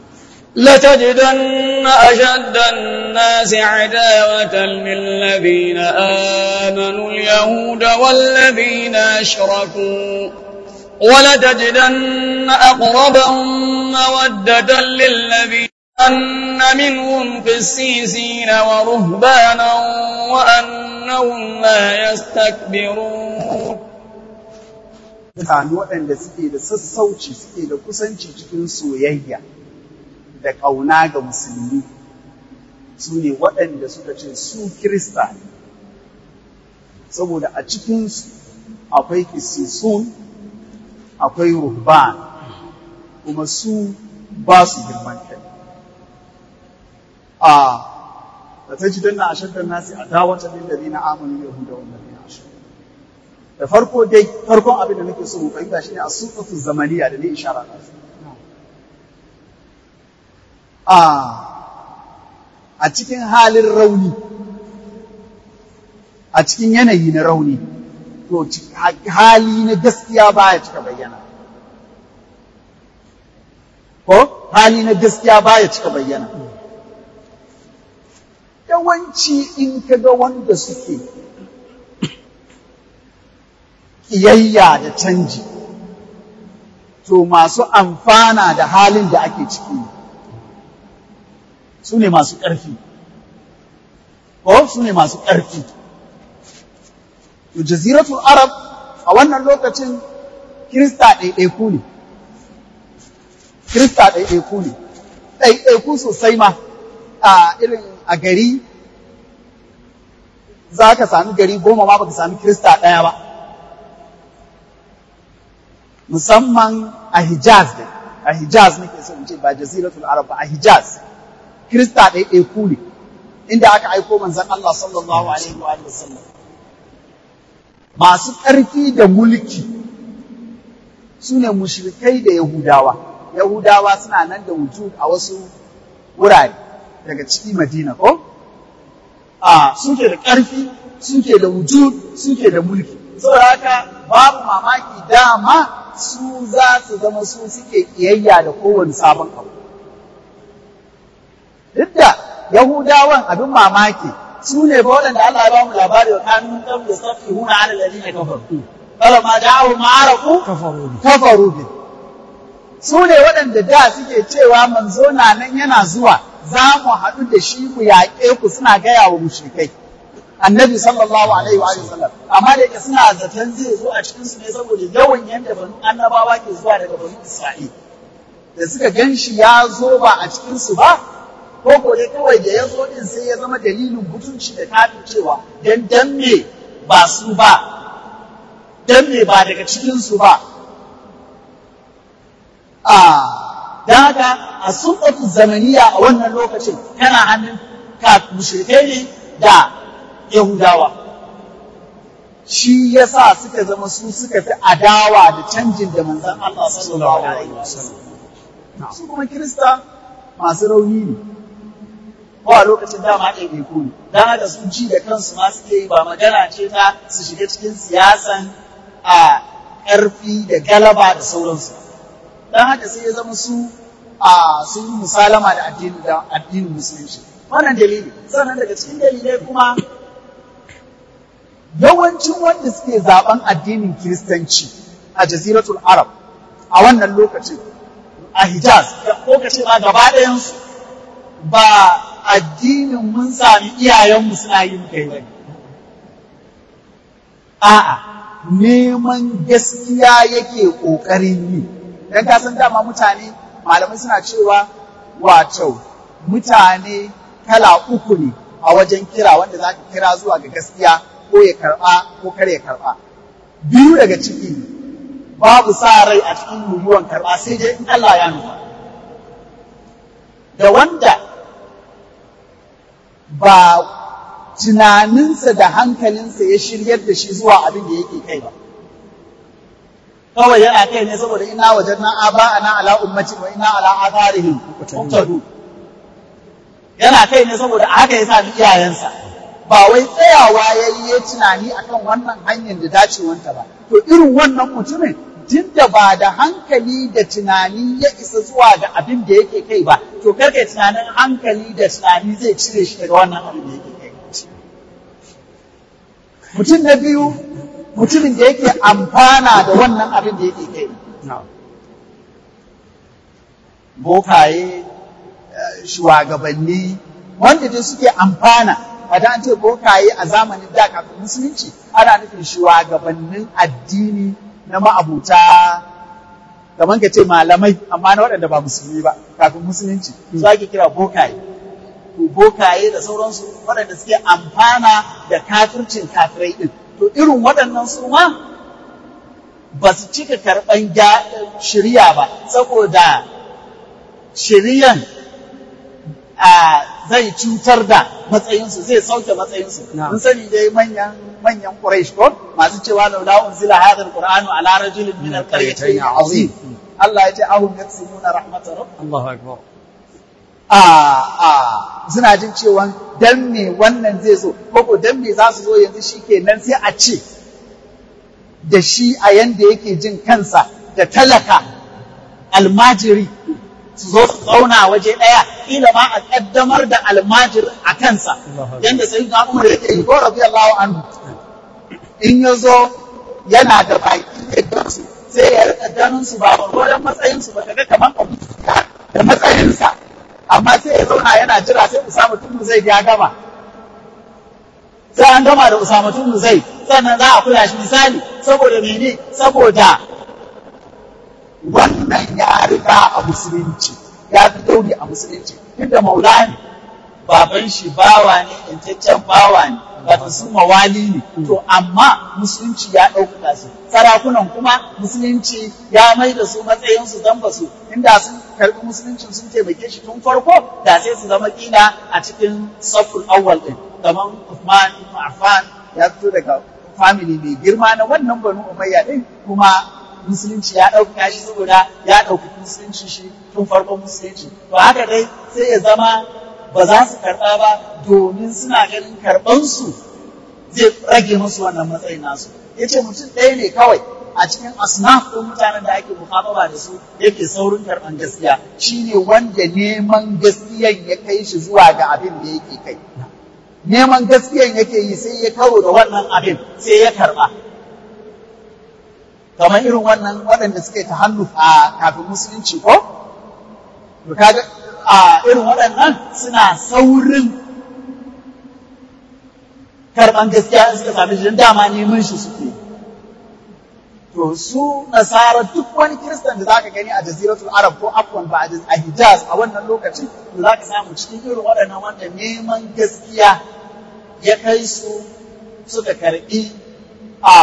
لتجدن أشد الناس عداوة للذين آمنوا اليهود والذين أشركوا ولتجدن أقربهم مودة للذين أن منهم قسيسين ورهبانا وأنهم لا يستكبرون mutane waɗanda suke da sassauci suke da kusanci cikin soyayya da ƙauna ga musulmi su ne waɗanda suka ce su kirista ne saboda a cikinsu akwai kisisun akwai ruhban kuma su ba su girman kai a da ta ji danna a shaddar nasi a dawata lillazi na amanu yahuda wa lalina da farko dai farkon abin da nake so mu fahimta shine as-sulfatu zamaniya da ne ishara na su a a cikin halin rauni a cikin yanayi na rauni to hali na gaskiya baya cika bayyana ko hali na gaskiya baya cika bayyana yawanci in ka ga wanda suke ƙiyayya da canji to masu amfana da halin da ake ciki su ne masu ƙarfi ko su ne masu ƙarfi to jaziratul arab a wannan lokacin kirista ɗaiɗaiku ne kirista ɗaiɗaiku ne ɗaiɗaiku sosai ma a irin a gari za ka sami gari goma ma baka sami kirista ɗaya ba musamman a hijaz ne a hijaz nake so in ce ba jaziratul arab ba a hijaz kirista ɗaiɗaiku ne inda aka aiko manzon Allah sallallahu alaihi wa sallam masu ƙarfi da mulki su ne mushrikai da Yahudawa. Yahudawa suna nan da wujud a wasu wurare daga ciki Madina ko? A suke da ƙarfi, suke da wujud, suke da mulki. Saboda haka babu mamaki dama su za su zama su suke ƙiyayya da kowane sabon abu. Duk da Yahudawan abin mamaki su ne ba waɗanda Allah ya ba mu labari wa kanun kan da safi huna ala ladina kafaru kala ma da'u ma'arafu kafaru bi su ne waɗanda da suke cewa manzo na nan yana zuwa za mu haɗu da shi mu yaƙe ku suna gaya wa mushrikai annabi sallallahu alaihi wa sallam amma da yake suna zaton zai zo a cikin su ne saboda yawan yanda banu annabawa ke zuwa daga banu isra'il da suka gan shi ya zo ba a cikin su ba ko ko dai kawai da ya zo din sai ya zama dalilin mutunci da kafin cewa dan dan me ba su ba dan me ba daga cikin su ba a dan haka a sunfatu zamaniya a wannan lokacin tana hannun mushrikai ne da yahudawa shi yasa suka zama su suka fi adawa da canjin da manzon Allah sallallahu alaihi wasallam su kuma kirista masu rauni ne ko a lokacin dama ɗaiɗaiku ne don haka sun ji da kansu ma suke yi ba magana ce ta su shiga cikin siyasan a ƙarfi da galaba da sauransu don haka sai ya zama su a sun yi musalama da addinin da addinin musulunci wannan dalili sannan daga cikin dalilai kuma yawancin wanda suke zaben addinin kiristanci a jaziratul arab a wannan lokacin a hijaz ko kace ma gaba ɗayansu ba addinin mun sami iyayenmu suna yin kai ba a'a neman gaskiya yake ƙoƙarin yi don ka san dama mutane malamai suna cewa wato mutane kala uku ne a wajen kira wanda za ka kira zuwa ga gaskiya ko ya karɓa ko kar ya karɓa biyu daga ciki babu sa rai a cikin yiwuwan karɓa sai dai in Allah ya nufa da wanda ba tunaninsa da hankalinsa ya shiryar da shi zuwa abin da yake kai ba. Kawai yana kai ne saboda ina wajen nan aba ana ala ummati wa ina ala atharihim muqtadu. Yana kai ne saboda haka ya sami iyayensa. Ba wai tsayawa ya yi ya tunani akan wannan hanyar da dacewanta ba. To irin wannan mutumin tunda ba da hankali da tunani ya isa zuwa ga abin da yake kai ba to karka tunanin hankali da tunani zai cire shi daga wannan abin da yake kai mutum na biyu mutumin da yake amfana da wannan abin da yake kai bokaye shugabanni wanda dai suke amfana a da an ce bokaye a zamanin da kafin musulunci ana nufin shugabannin addini na ma'abuta kamar ka ce malamai amma na waɗanda ba musulmi ba kafin musulunci su ake kira bokaye to bokaye da sauransu waɗanda suke amfana da kafircin kafirai ɗin to irin waɗannan su ma ba su cika karɓan shirya ba saboda shiriyan zai cutar da matsayinsu zai sauke matsayinsu mun sani dai manyan manyan Quraysh ko masu cewa laula unzila hadha alqur'anu ala rajulin min alqaryatayn azim Allah ya ce ahum yaksimuna rahmatar rabb Allahu akbar a a suna jin cewa dan me wannan zai zo ko dan me za su zo yanzu shikenan sai a ce da shi a yanda yake jin kansa da talaka almajiri su zo su zauna waje ɗaya kila ma a ƙaddamar da almajir a kansa yadda sai na umar yake yi ko rabi Allahu anhu in ya zo yana da baki da su sai ya rika ganin su ba gwargwadon matsayin su ba kaga kamar abu da matsayinsa amma sai ya zauna yana jira sai Usama tunu zai ya gama sai an gama da Usama tunu zai sannan za a kula shi misali saboda mene saboda wannan ya riga a musulunci ya fi dauri a musulunci inda maula ne baban shi bawa ne intaccen bawa ne wato sun mawali ne to amma musulunci ya ɗaukaka su sarakunan kuma musulunci ya mai da su matsayinsu don ba su inda sun karɓi musulunci sun taimake shi tun farko da sai su zama kila a cikin saful awwal din kamar Uthman ibn Affan ya fito daga family mai girma na wannan banu umayya din kuma musulunci ya ɗauka shi saboda ya ɗauki musulunci shi tun farkon musulunci to haka dai sai ya zama ba za su karɓa ba domin suna ganin karɓansu zai rage musu wannan matsayin nasu ya ce mutum ɗaya ne kawai a cikin asnaf ɗin mutanen da ake muhababa da su yake saurin karɓan gaskiya shine wanda neman gaskiyan ya kai shi zuwa ga abin da yake kai neman gaskiyan yake yi sai ya karo da wannan abin sai ya karɓa kamar irin wannan waɗanda suke ta hannu a kafin musulunci ko? To kaga a irin waɗannan suna saurin karɓan gaskiya in suka sami shi dama neman shi suke. To su nasara duk wani kiristan da zaka gani a jaziratul Arab ko Afwan ba a Hijaz a wannan lokacin da zaka samu cikin irin waɗannan wanda neman gaskiya ya kai su suka karɓi a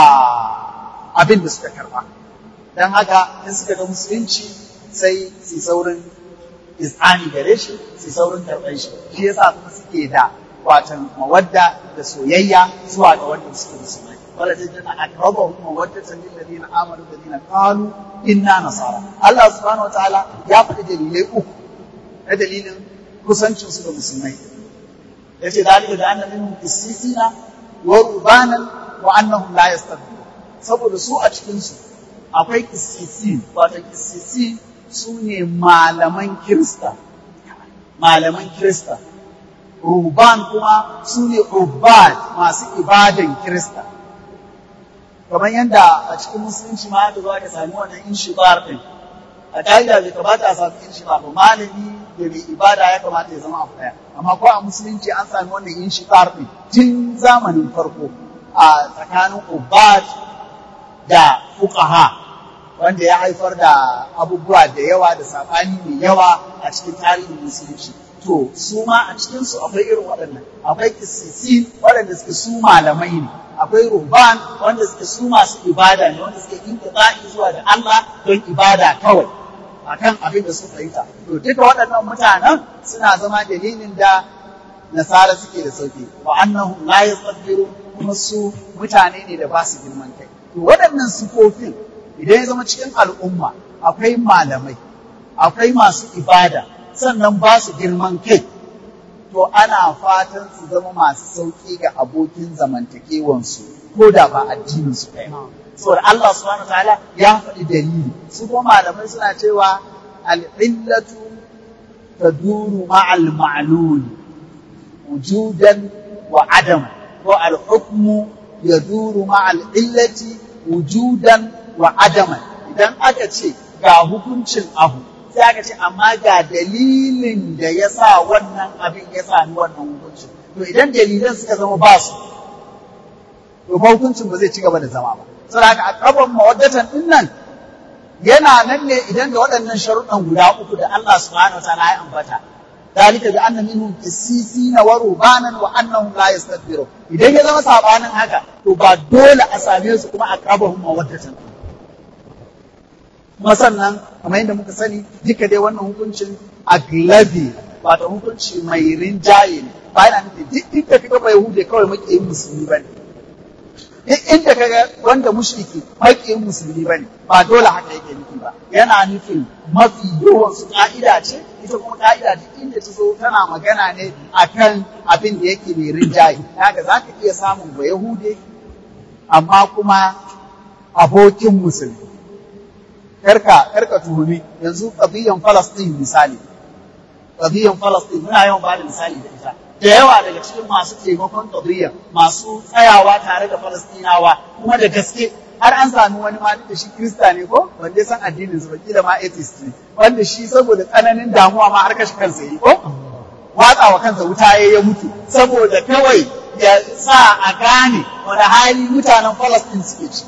abin da suka karba don haka in suka ga musulunci sai su saurin isani gare shi su saurin karɓar shi shi yasa kuma suke da watan mawadda da soyayya zuwa ga wanda suke musulmai wala tajidna aqrabahum mawaddatan lil ladina amanu ladina qalu inna nasara Allah subhanahu wataala ya faɗi dalilai uku na dalilin kusancin su da musulmai yace dalika da anna minhum qissisina wa rubanan wa annahum la yastakbirun saboda su a cikinsu akwai kisisi wato kisisi su ne malaman kirista malaman kirista ruban kuma su ne ubad masu ibadan kirista kamar yadda a cikin musulunci ma aka zo aka sami wannan inshibar din a ƙa'ida bai kamata a sami inshibar ba malami da mai ibada ya kamata ya zama abu ɗaya amma ko a musulunci an sami wannan inshibar din tun zamanin farko a tsakanin ubad da fuqaha wanda ya haifar da abubuwa da yawa da sabani mai yawa a cikin tarihin musulunci to su ma a cikin su akwai irin waɗannan akwai kisisi waɗanda suke su malamai ne akwai ruban wanda suke su masu ibada ne wanda suke inqita'i zuwa da Allah don ibada kawai akan abin da suka fahimta to duka waɗannan mutanen suna zama dalilin da nasara suke da sauki wa annahum la yastakbiru kuma su mutane ne da ba su girman kai to waɗannan sifofin idan ya zama cikin al'umma akwai malamai akwai masu ibada sannan ba su girman kai to ana fatan su zama masu sauƙi ga abokin zamantakewansu ko da ba addinin su ɗaya saboda Allah subhanahu wa ta'ala ya faɗi dalili su kuma malamai suna cewa al-illatu taduru ma'al ma'lul wujudan wa adam ko al-hukmu yaduru ma'al illati wujudan wa adaman idan aka ce ga hukuncin abu sai aka ce amma ga dalilin da ya sa wannan abin ya sami wannan hukuncin to idan dalilan suka zama ba su to ba hukuncin ba zai ci gaba da zama ba saboda haka aqraban mawaddatan din nan yana nan ne idan da waɗannan sharuɗan guda uku da Allah subhanahu wataala ya ambata dalika bi anna minhum qissisina wa rubanan wa annahum la yastakbiru idan ya zama sabanin haka to ba dole a same su kuma aqrabahum mawaddatan kuma sannan kamar yadda muka sani duka dai wannan hukuncin aglabi wato hukunci mai rinjaye ne ba yana nufin duk inda kaga bai hude kawai makiyin musulmi bane duk inda kaga wanda mushriki makiyin musulmi bane ba dole haka yake nufi ba yana nufin mafi yawan su ka'ida ce ita kuma ka'ida duk inda ta zo tana magana ne akan abin da yake mai rinjaye kaga zaka iya samun ba yahude amma kuma abokin musulmi karka karka tuhumi yanzu qadiyan Falastin misali qadiyan Falastin muna yawan ba da misali da ita da yawa daga cikin masu taimakon qadiyan masu tsayawa tare da Falastinawa kuma da gaske har an sami wani ma da shi Kirista ne ko wanda ya san addinin su da ma atheist ne wanda shi saboda tsananin damuwa ma har kashe kansa yi ko watsa wa kansa wuta ya ya mutu saboda kawai ya sa a gane wani hali mutanen Falastin suke ci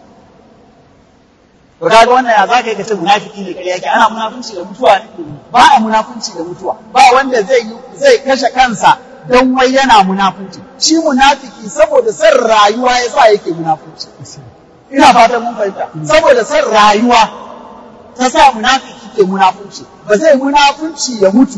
To kaga wannan ya za ka yi kace munafiki ne kare yake ana munafunci da mutuwa ne ba a munafunci da mutuwa ba wanda zai zai kashe kansa don wai yana munafunci shi munafiki saboda san rayuwa yasa yake munafunci ina fatan mun fahimta saboda san rayuwa ta sa munafiki ke munafunci ba zai munafunci ya mutu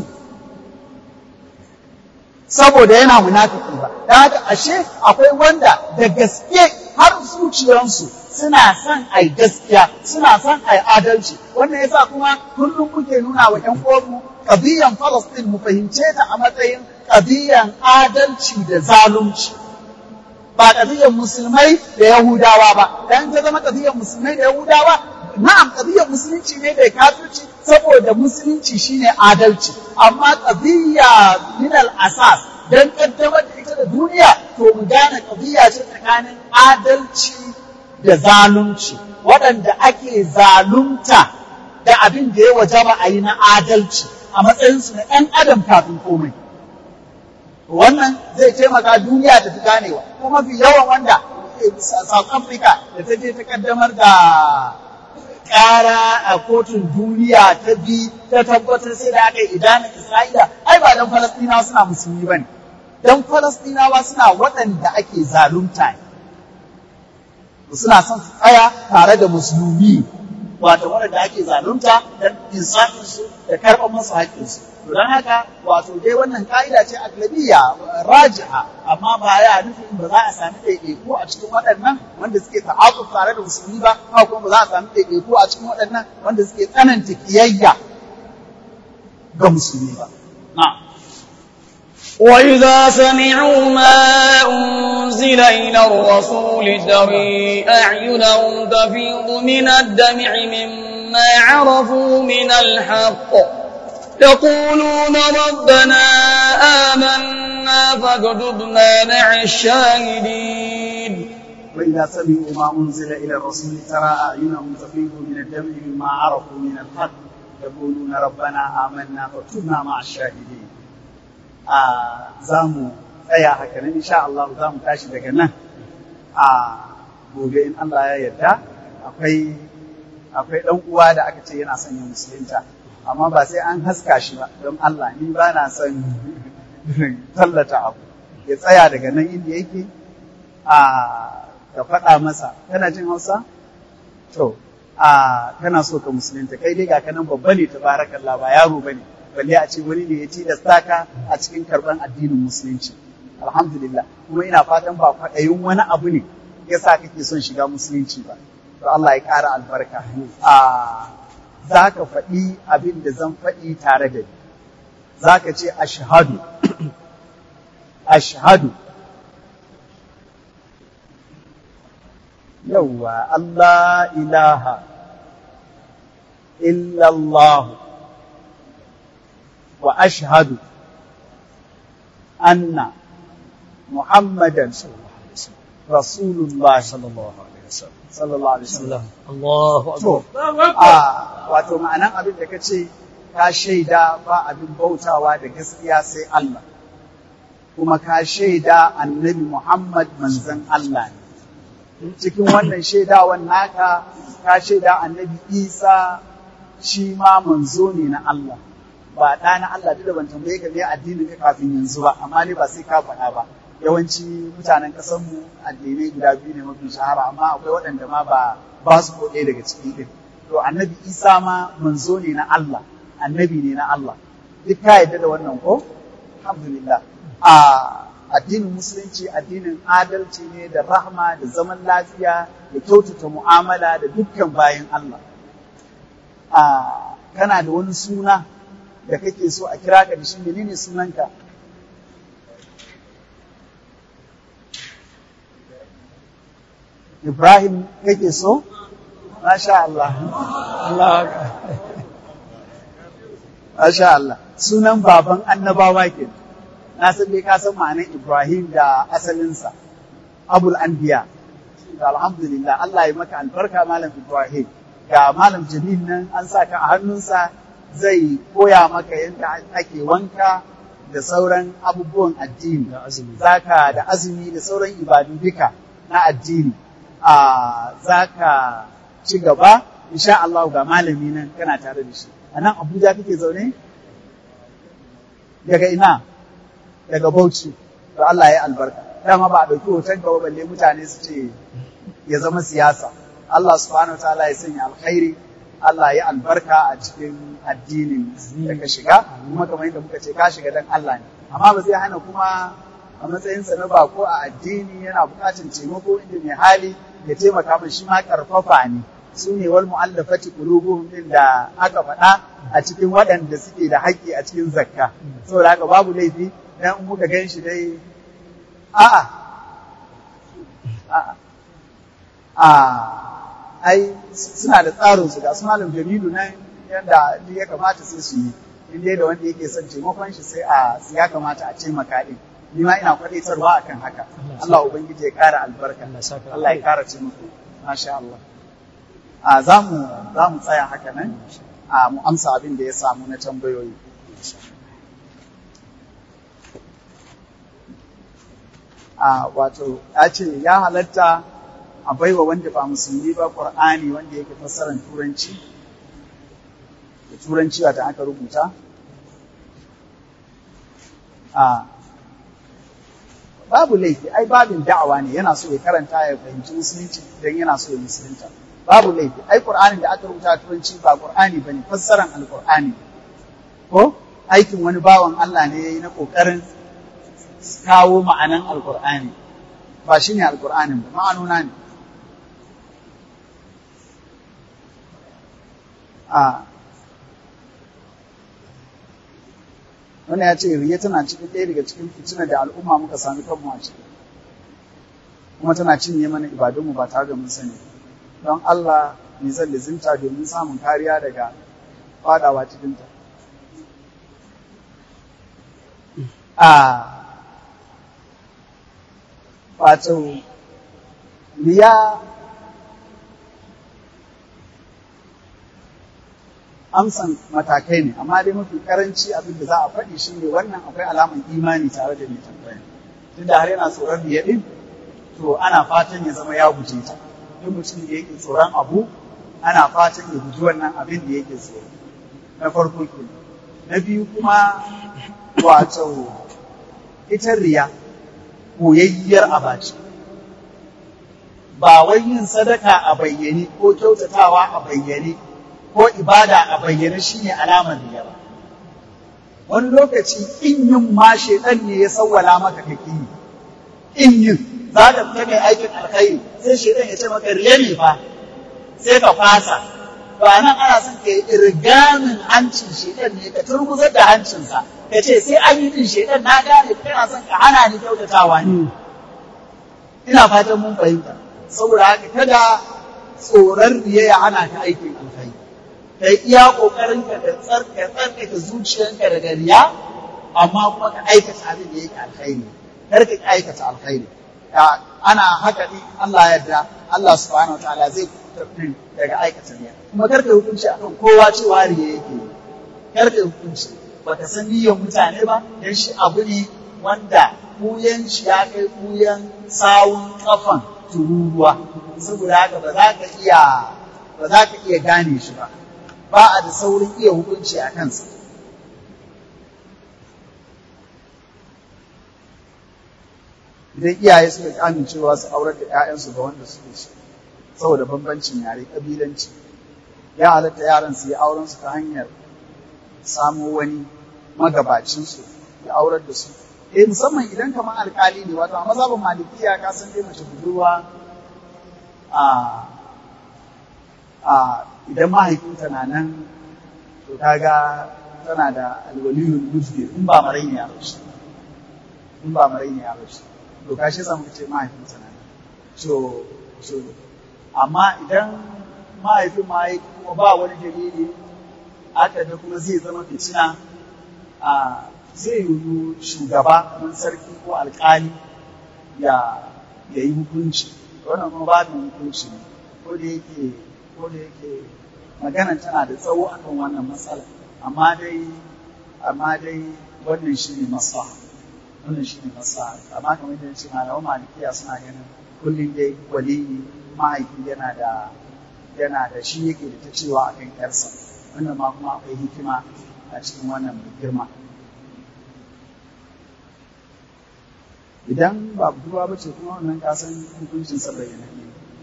saboda yana munafiki ba dan haka ashe akwai wanda da gaske har zuciyarsu suna son a yi gaskiya suna son a yi adalci wannan yasa kuma kullum muke nuna wa ƴan uwanmu ƙabiyan Falastin mu fahimce ta a matsayin ƙabiyan adalci da zalunci ba ƙabiyan musulmai da Yahudawa ba dan ta zama ƙabiyan musulmai da Yahudawa na'am ƙabiyan musulunci ne da kafirci saboda musulunci shine adalci amma ƙabiya min al-asas dan kaddamar da ita da duniya to mu gane ƙabiya ce tsakanin adalci da zalunci waɗanda ake zalunta da abin da ya wajaba a yi na adalci a matsayinsu na ‘yan adam kafin komai. Wannan zai taimaka duniya ta fi ganewa, kuma mafi yawan wanda South Africa da ta je ta kaddamar da ƙara a kotun duniya ta bi ta tabbatar sai da aka yi idanin Isra'ila, ai ba don Falastinawa suna musulmi ba ne, don Falastinawa suna waɗanda ake zalunta ne. suna son su tsaya tare da musulmi wato wanda ake zalunta da insafin su da karɓar masu haƙƙin su to don haka wato dai wannan ka'ida ce aglabiya raji'a amma ba ya nufin ba za a sami ɗaiɗaiku a cikin waɗannan wanda suke ta'aqquf tare da musulmi ba haka kuma ba za a sami ɗaiɗaiku a cikin waɗannan wanda suke tsananta kiyayya ga musulmi ba na'am وإذا سمعوا ما أنزل إلى الرسول تري أعينهم تفيض من الدمع مما عرفوا من الحق يقولون ربنا آمنا فاكتبنا مع الشاهدين وإذا سمعوا ما أنزل إلى الرسول ترى أعينهم تفيض من الدمع مما عرفوا من الحق يقولون ربنا آمنا فاكتبنا مع الشاهدين a za mu tsaya haka nan insha Allah za mu tashi daga nan a gobe in Allah ya yarda akwai akwai dan uwa da aka ce yana son ya musulunta amma ba sai an haska shi ba don Allah ni ba na son tallata abu ya tsaya daga nan inda yake a ka faɗa masa kana jin Hausa to a kana so ka musulunta kai dai ga kanan babba ne tabarakallah ba yaro bane balle a ce wani ne ya ci da staka a cikin karban addinin musulunci alhamdulillah kuma ina fatan ba kwaɗayin wani abu ne yasa kake son shiga musulunci ba to Allah ya ƙara albarka a za ka faɗi abin da zan faɗi tare da ni za ka ce ashhadu ashhadu yawwa Allah ilaha illallah wa ashhadu anna muhammadan rasulullah sallallahu alaihi wasallam sallallahu alaihi wasallam Allahu to a wato ma'anan abin da kace ka shaida ba abin bautawa da gaskiya sai Allah kuma ka shaida annabi Muhammad manzon Allah ne cikin wannan shaidawan naka ka shaida annabi Isa shi ma manzo ne na Allah ba ɗa na Allah duk da ban tambaye ka me addinin ka kafin yanzu ba amma ne ba sai ka faɗa ba yawanci mutanen ƙasar mu addinai guda biyu ne mafi shahara amma akwai waɗanda ma ba ba su ko ɗaya daga ciki ɗin to annabi Isa ma manzo ne na Allah annabi ne na Allah duk ka yarda da wannan ko alhamdulillah a addinin musulunci addinin adalci ne da rahma da zaman lafiya da kyautata mu'amala da dukkan bayan Allah a kana da wani suna da kake so a kira ka da shi menene sunanka Ibrahim kake so Masha Allah Allah Masha Allah sunan baban annabawa kenan na san dai ka san ma'anar Ibrahim da asalinsa, Abul Anbiya. Alhamdulillah, Allah ya maka albarka Malam Ibrahim. Ga Malam Jamil nan an sa ka a hannunsa zai koya maka yadda ake wanka da sauran abubuwan addini. Zaka da azumi da sauran ibadu duka na addini. A zaka ci gaba, insha Allah ga malami nan kana tare da shi. A nan Abuja kake zaune? Daga ina? daga Bauchi to Allah ya albarka dama ba a ɗauki hoton gaba balle mutane su ce ya zama siyasa Allah subhanahu wa ta'ala ya sanya alkhairi Allah ya albarka a cikin addinin da ka shiga kuma kamar yadda muka ce ka shiga dan Allah ne amma ba zai hana kuma a matsayinsa na bako a addini yana buƙatar taimako inda mai hali ya taimaka min shi ma karfafa ne su ne wal mu'allafati qulubuhum din da aka faɗa a cikin waɗanda suke da haƙƙi a cikin zakka saboda haka babu laifi dan muka gan shi dai a'a a'a a ai suna da tsarin su ga su malam Jamilu nan yanda ya kamata sai su yi in dai da wanda yake son taimakon shi sai a ya kamata a taimaka din ni ma ina kwadaitarwa akan haka Allah ubangiji ya kara albarka Allah ya kara taimako masha Allah a za mu za mu tsaya haka nan a mu amsa abin da ya samu na tambayoyi a wato ya ce ya halatta a baiwa wanda ba musulmi ba ƙur'ani wanda yake fassarar turanci da turanci wata aka rubuta a babu laifi ai babin da'awa ne yana so ya karanta ya fahimci musulunci idan yana so ya musulunta babu laifi ai ƙur'anin da aka rubuta turanci ba ƙur'ani bane fassarar alƙur'ani ko aikin wani bawan Allah ne yayi na ƙoƙarin kawo ma'anan alkur'ani ba shi ne alkur'anin ba ma'anuna ne a wani ya ce riya tana cikin ɗaya daga cikin fitina da al'umma muka sami kanmu a ciki kuma tana cinye mana ibadunmu ba tare da mun sani don Allah mai zan lizinta domin samun kariya daga fadawa cikinta a wato riya amsan matakai ne amma dai mafi karanci abin da za a faɗi shi ne wannan akwai alaman imani tare da mai tambaya tunda har yana tsoron riya ɗin to ana fatan ya zama ya guje ta duk mutum da yake tsoron abu ana fatan ya guji wannan abin da yake tsoro na farko ke na biyu kuma wato ita riya koyayyar abaci ba wai yin sadaka a bayyane ko kyautatawa a bayyane ko ibada a bayyane shine alamar riya ba wani lokaci in yin ma shedan ne ya sawwala maka kake yi in yin za ka fita kai aikin alkhairi sai shedan ya ce maka riya ne fa sai ka fasa ba nan ana son ka yi irgamin hancin shedan ne ka turguzar da hancinsa ka ce sai an yi din shedan na gane kana son ka hana ni kyautatawa ne ina fatan mun fahimta saboda haka kada tsoron riya ya hana ka aikin alkhairi kai iya kokarin ka da tsarka tsarkake zuciyanka daga riya amma kuma ka aikata abin da yake alkhairi kar ka aikata alkhairi ana haka ne Allah ya yarda Allah subhanahu wataala zai tafi daga aikata riya kuma kar ka hukunci akan kowa cewa riya yake kar ka hukunci baka san niyyar mutane ba dan shi abu ne wanda kuyan shi ya kai kuyan sawun kafan tururuwa saboda haka ba za ka iya ba za ka iya gane shi ba ba a da saurin iya hukunci a kansa idan iyaye suka amincewa su aurar da 'ya'yansu ga wanda suke so saboda bambancin yare kabilanci ya halatta yaran su yi auren su ta hanyar samo wani magabacinsu ya aurar da su eh musamman idan kamar alkali ne wato a mazhabin malikiya ka san dai mace budurwa a a idan mahaifinta na nan to kaga tana da alwaliyul mujdi in ba marai ne ya rushe in ba marai ne ya rushe to ka shi zan ce mahaifinta na nan so so amma idan mahaifin ma kuma ba wani dalili aka da kuma zai zama fitina a zai yi shugaba kamar sarki ko alkali ya ya yi hukunci wannan kuma ba da hukunci ne ko da yake ko da yake magana tana da tsawo akan wannan matsala amma dai amma dai wannan shi ne maslaha wannan shi ne maslaha amma kamar yadda ce malaman malikiya suna ganin kullum dai waliyi mahaifi yana da yana da shi yake da ta cewa akan yarsa wannan ma kuma akwai hikima a cikin wannan mai girma idan ba budurwa ba ce kuma wannan kasan hukuncin sa bayyana ne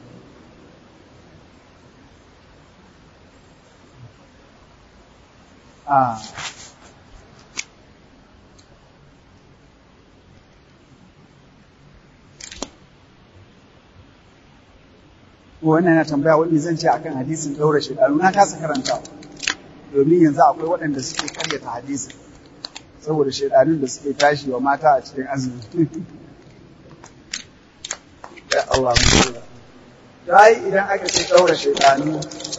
a wannan yana tambaya wani zan ce akan hadisin ɗaura shekaru na kasa karantawa domin yanzu akwai waɗanda suke karyata hadisin saboda shaidanun da suke tashi wa mata a cikin azumi ya Allah mu dai idan aka ce daura shaidanu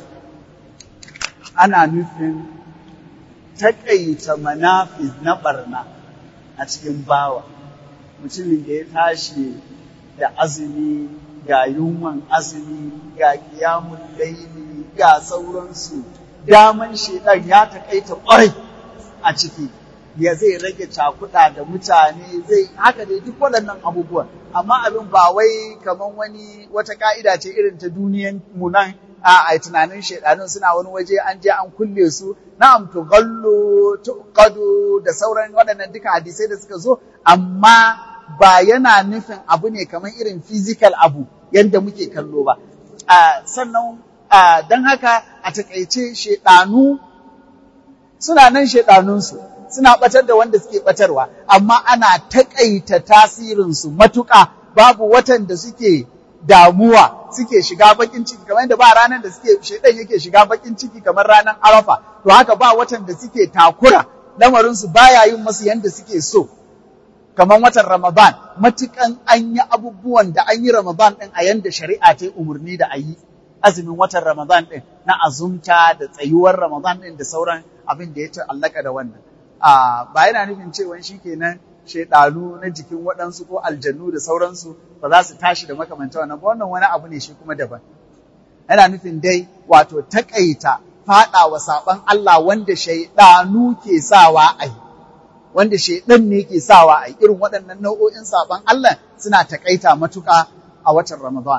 ana nufin takaita manafiz na barna a cikin bawa mutumin da ya tashi da azumi ga yunwan azumi ga kiyamun laili ga sauransu daman shaidan ya takaita kwarai a ciki ya zai rage cakuɗa da mutane zai haka dai duk waɗannan abubuwan amma abin ba wai kamar wani wata ka'ida ce irin ta duniyan mu nan a a tunanin shaidanun suna wani waje an je an kulle su na'am to gallo to qadu da sauran waɗannan duka hadisai da suka zo amma ba yana nufin abu ne kamar irin physical abu yadda muke kallo ba sannan don haka a takaice shaidanu suna nan shaidanunsu suna batar da wanda suke batarwa, amma ana taƙaita tasirinsu matuƙa babu watan da suke damuwa suke shiga bakin ciki kamar yadda ba ranar da suke shaidan yake shiga bakin ciki kamar ranar arafa to haka ba watan da suke takura lamarinsu baya yin masu yadda suke so kamar watan ramadan matukan an yi abubuwan da an yi ramadan din a yanda shari'a ta umarni da a yi azumin watan ramadan din na azumta da tsayuwar ramadan din da sauran abin da ya ta'allaka da wannan ba yana nufin cewa shi kenan shaidanu na jikin waɗansu ko aljannu da sauransu ba za su tashi da makamanta wannan ba wannan wani abu ne shi kuma daban yana nufin dai wato takaita faɗa wa saɓan Allah wanda shaidanu ke sawa a yi wanda shaidan ne ke sawa a yi irin waɗannan nau'o'in saɓan Allah suna takaita matuƙa a watan Ramadan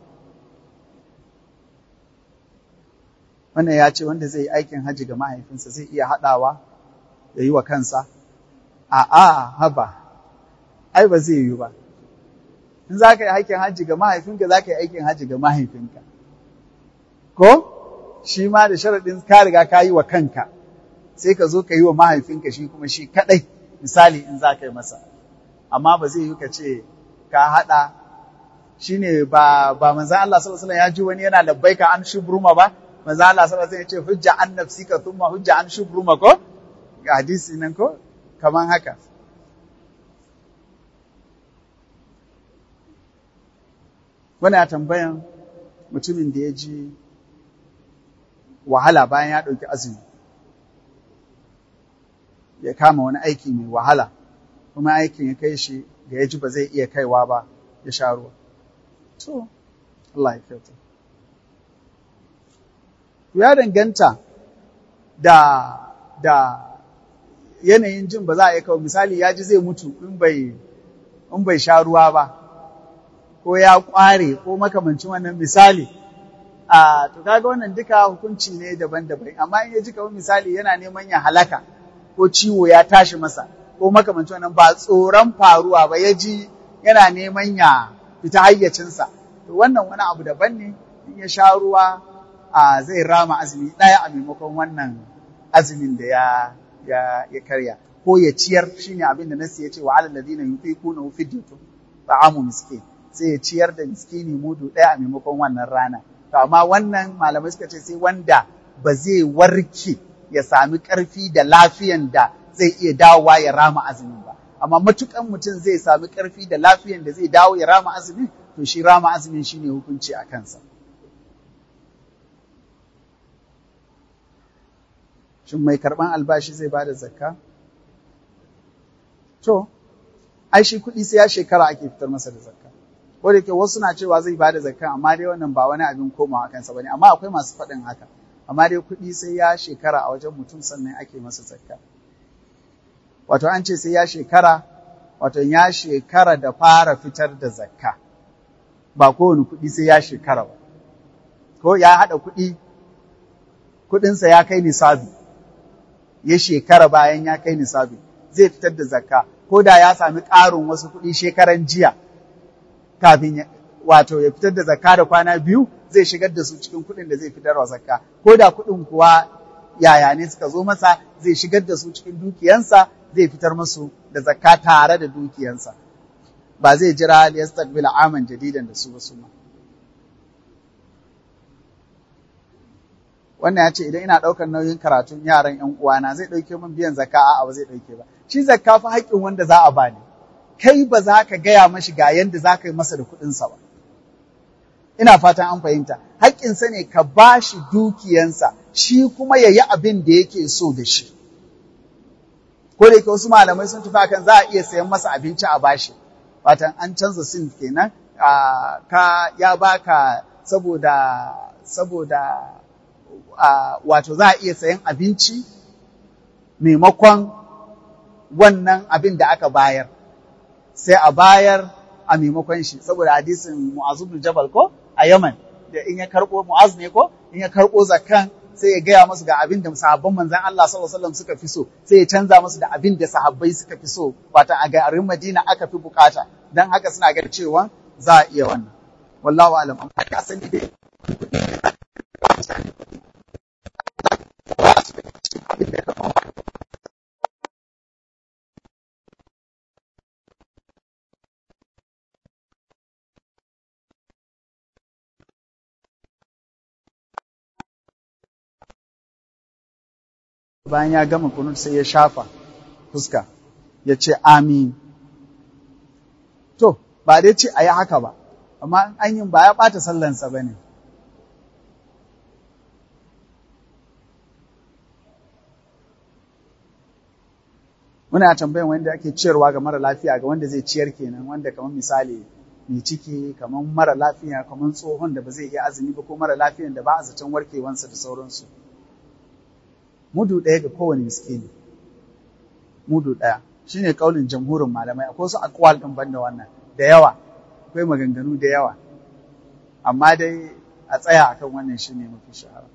wannan ya ce wanda zai yi aikin hajji ga mahaifinsa zai iya haɗawa ya yi wa kansa, a'a haba, ai ba zai yi ba. In za ka yi aikin hajji ga mahaifinka, za ka yi aikin hajji ga mahaifinka. Ko? Shi ma da sharaɗin ka riga ka yi wa kanka, sai ka zo ka yi wa mahaifinka shi kuma shi kaɗai, misali in za ka yi masa. Amma ba zai yi ka ce, ka haɗa, shi ne ba, ba manzan Allah sallallahu Alaihi ya ji wani yana labbaika an shubruma ba, manzan Allah sallallahu Alaihi ya ce, hujja an nafsika thumma hujja an shubruma ko? ga hadisi nan ko kaman haka wani a tambayan mutumin da ya ji wahala bayan ya ɗauki azumi ya kama wani aiki mai wahala kuma aikin ya kai shi ga ya ji ba zai iya kaiwa ba ya sha ruwa to Allah ya kyauta ya danganta da da yanayin jin ba za a yi kawo misali ya ji zai mutu in bai in bai sha ruwa ba ko ya ƙware ko makamancin wannan misali a to kaga wannan duka hukunci ne daban-daban amma in ya ji kamar misali yana neman ya halaka ko ciwo ya tashi masa ko makamancin wannan ba tsoron faruwa ba ya ji yana neman ya fita hayyacinsa to wannan wani abu daban ne in ya sha ruwa a zai rama azumi ɗaya a maimakon wannan azumin da ya ya ya karya ko ya ciyar shine abin da nasi ya ce wa alal ladina yutiquna fidyatun ta'amu miskin sai ya ciyar da miskini mudu ɗaya a maimakon wannan rana to amma wannan malamai suka ce sai wanda ba zai warke ya sami ƙarfi da lafiyan da zai iya dawowa ya rama azumin ba amma matukan mutum zai sami ƙarfi da lafiyan da zai dawo ya rama azumin to shi rama azumin shine hukunci a kansa shin mai karɓan albashi zai ba da zakka to ai shi kuɗi sai ya shekara ake fitar masa da zakka ko da yake wasu na cewa zai ba da zakka amma dai wannan ba wani abin komawa kansa bane amma akwai masu faɗin haka amma dai kuɗi sai ya shekara a wajen mutum sannan ake masa zakka wato an ce sai ya shekara wato ya shekara da fara fitar da zakka ba kowane kuɗi sai ya shekara ba ko ya haɗa kuɗi kuɗinsa ya kai nisabi ya shekara bayan ya kai nisabi zai fitar da zakka ko da ya sami ƙarin wasu kuɗi shekaran jiya kafin wato ya fitar da zakka da kwana biyu zai shigar da su cikin kuɗin da zai fitar wa zakka ko da kuɗin kuwa yaya ne suka zo masa zai shigar da su cikin dukiyansa zai fitar musu da zakka tare da dukiyansa ba zai jira liyastaqbil aman jadidan da su ba su ma wannan ya ce idan ina ɗaukar nauyin karatun yaran ‘yan uwana zai ɗauke min biyan zakka a'a ba zai ɗauke ba shi zakka fa haƙƙin wanda za a ba ne kai ba za ka gaya mashi ga yanda za ka yi masa da kuɗinsa ba ina fatan an fahimta haƙƙinsa ne ka ba shi dukiyansa shi kuma ya yi abin da yake so da shi ko da yake wasu malamai sun tafi akan za a iya sayan masa abinci a bashi watan an canza sin kenan ka ya baka saboda saboda wato za a iya sayan abinci maimakon wannan abin da aka bayar sai a bayar a maimakon shi saboda hadisin Mu'az bin Jabal ko a Yaman da in ya karbo Mu'az ne ko in ya karbo zakan sai ya gaya musu ga abin da sahabban manzon Allah sallallahu alaihi wasallam suka fi so sai ya canza musu da abin da sahabbai suka fi so wato a garin Madina aka fi bukata dan haka suna ga cewa za a iya wannan wallahu alam amma ka sani dai bayan ya gama kunut sai ya shafa fuska ya ce amin to ba dai ce a yi haka ba amma an yin ba ya ɓata sallansa ba ne muna tambayan wanda ake ciyarwa ga mara lafiya ga wanda zai ciyar kenan wanda kamar misali mai ciki kamar mara lafiya kamar tsohon da ba zai iya azumi ba ko mara lafiyan da ba a zaton warkewansa da sauransu mudu ɗaya ga kowane miskini mudu ɗaya shine kaulin jamhurin malamai akwai su akwal ɗin banda wannan da yawa akwai maganganu da yawa amma dai a tsaya akan wannan shine mafi shahara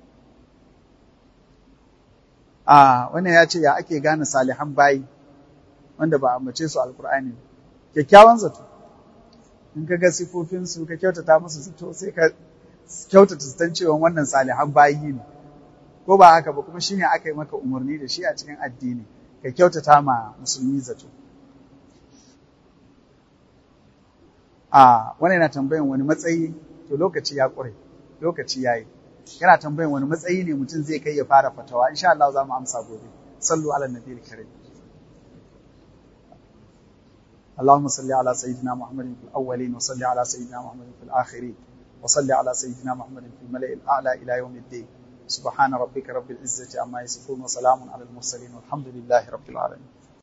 a wannan ya ce ya ake gane salihan bayi wanda ba a mace su alkur'ani kyakkyawan zato in ka ga sifofinsu ka kyautata musu zato sai ka kyautata zaton cewa wannan salihan bayi ne ko ba haka ba kuma shine aka yi maka umarni da shi a cikin addini ka kyautata ma musulmi zato a wani yana tambayan wani matsayi to lokaci ya ƙure lokaci ya yi yana tambayan wani matsayi ne mutum zai kai ya fara fatawa insha Allah za mu amsa gobe sallu ala nabiyil karim اللهم صل على سيدنا محمد في الأولين وصل على سيدنا محمد في الآخرين وصل على سيدنا محمد في الملأ الأعلى إلى يوم الدين سبحان ربك رب العزة عما يصفون وسلام على المرسلين والحمد لله رب العالمين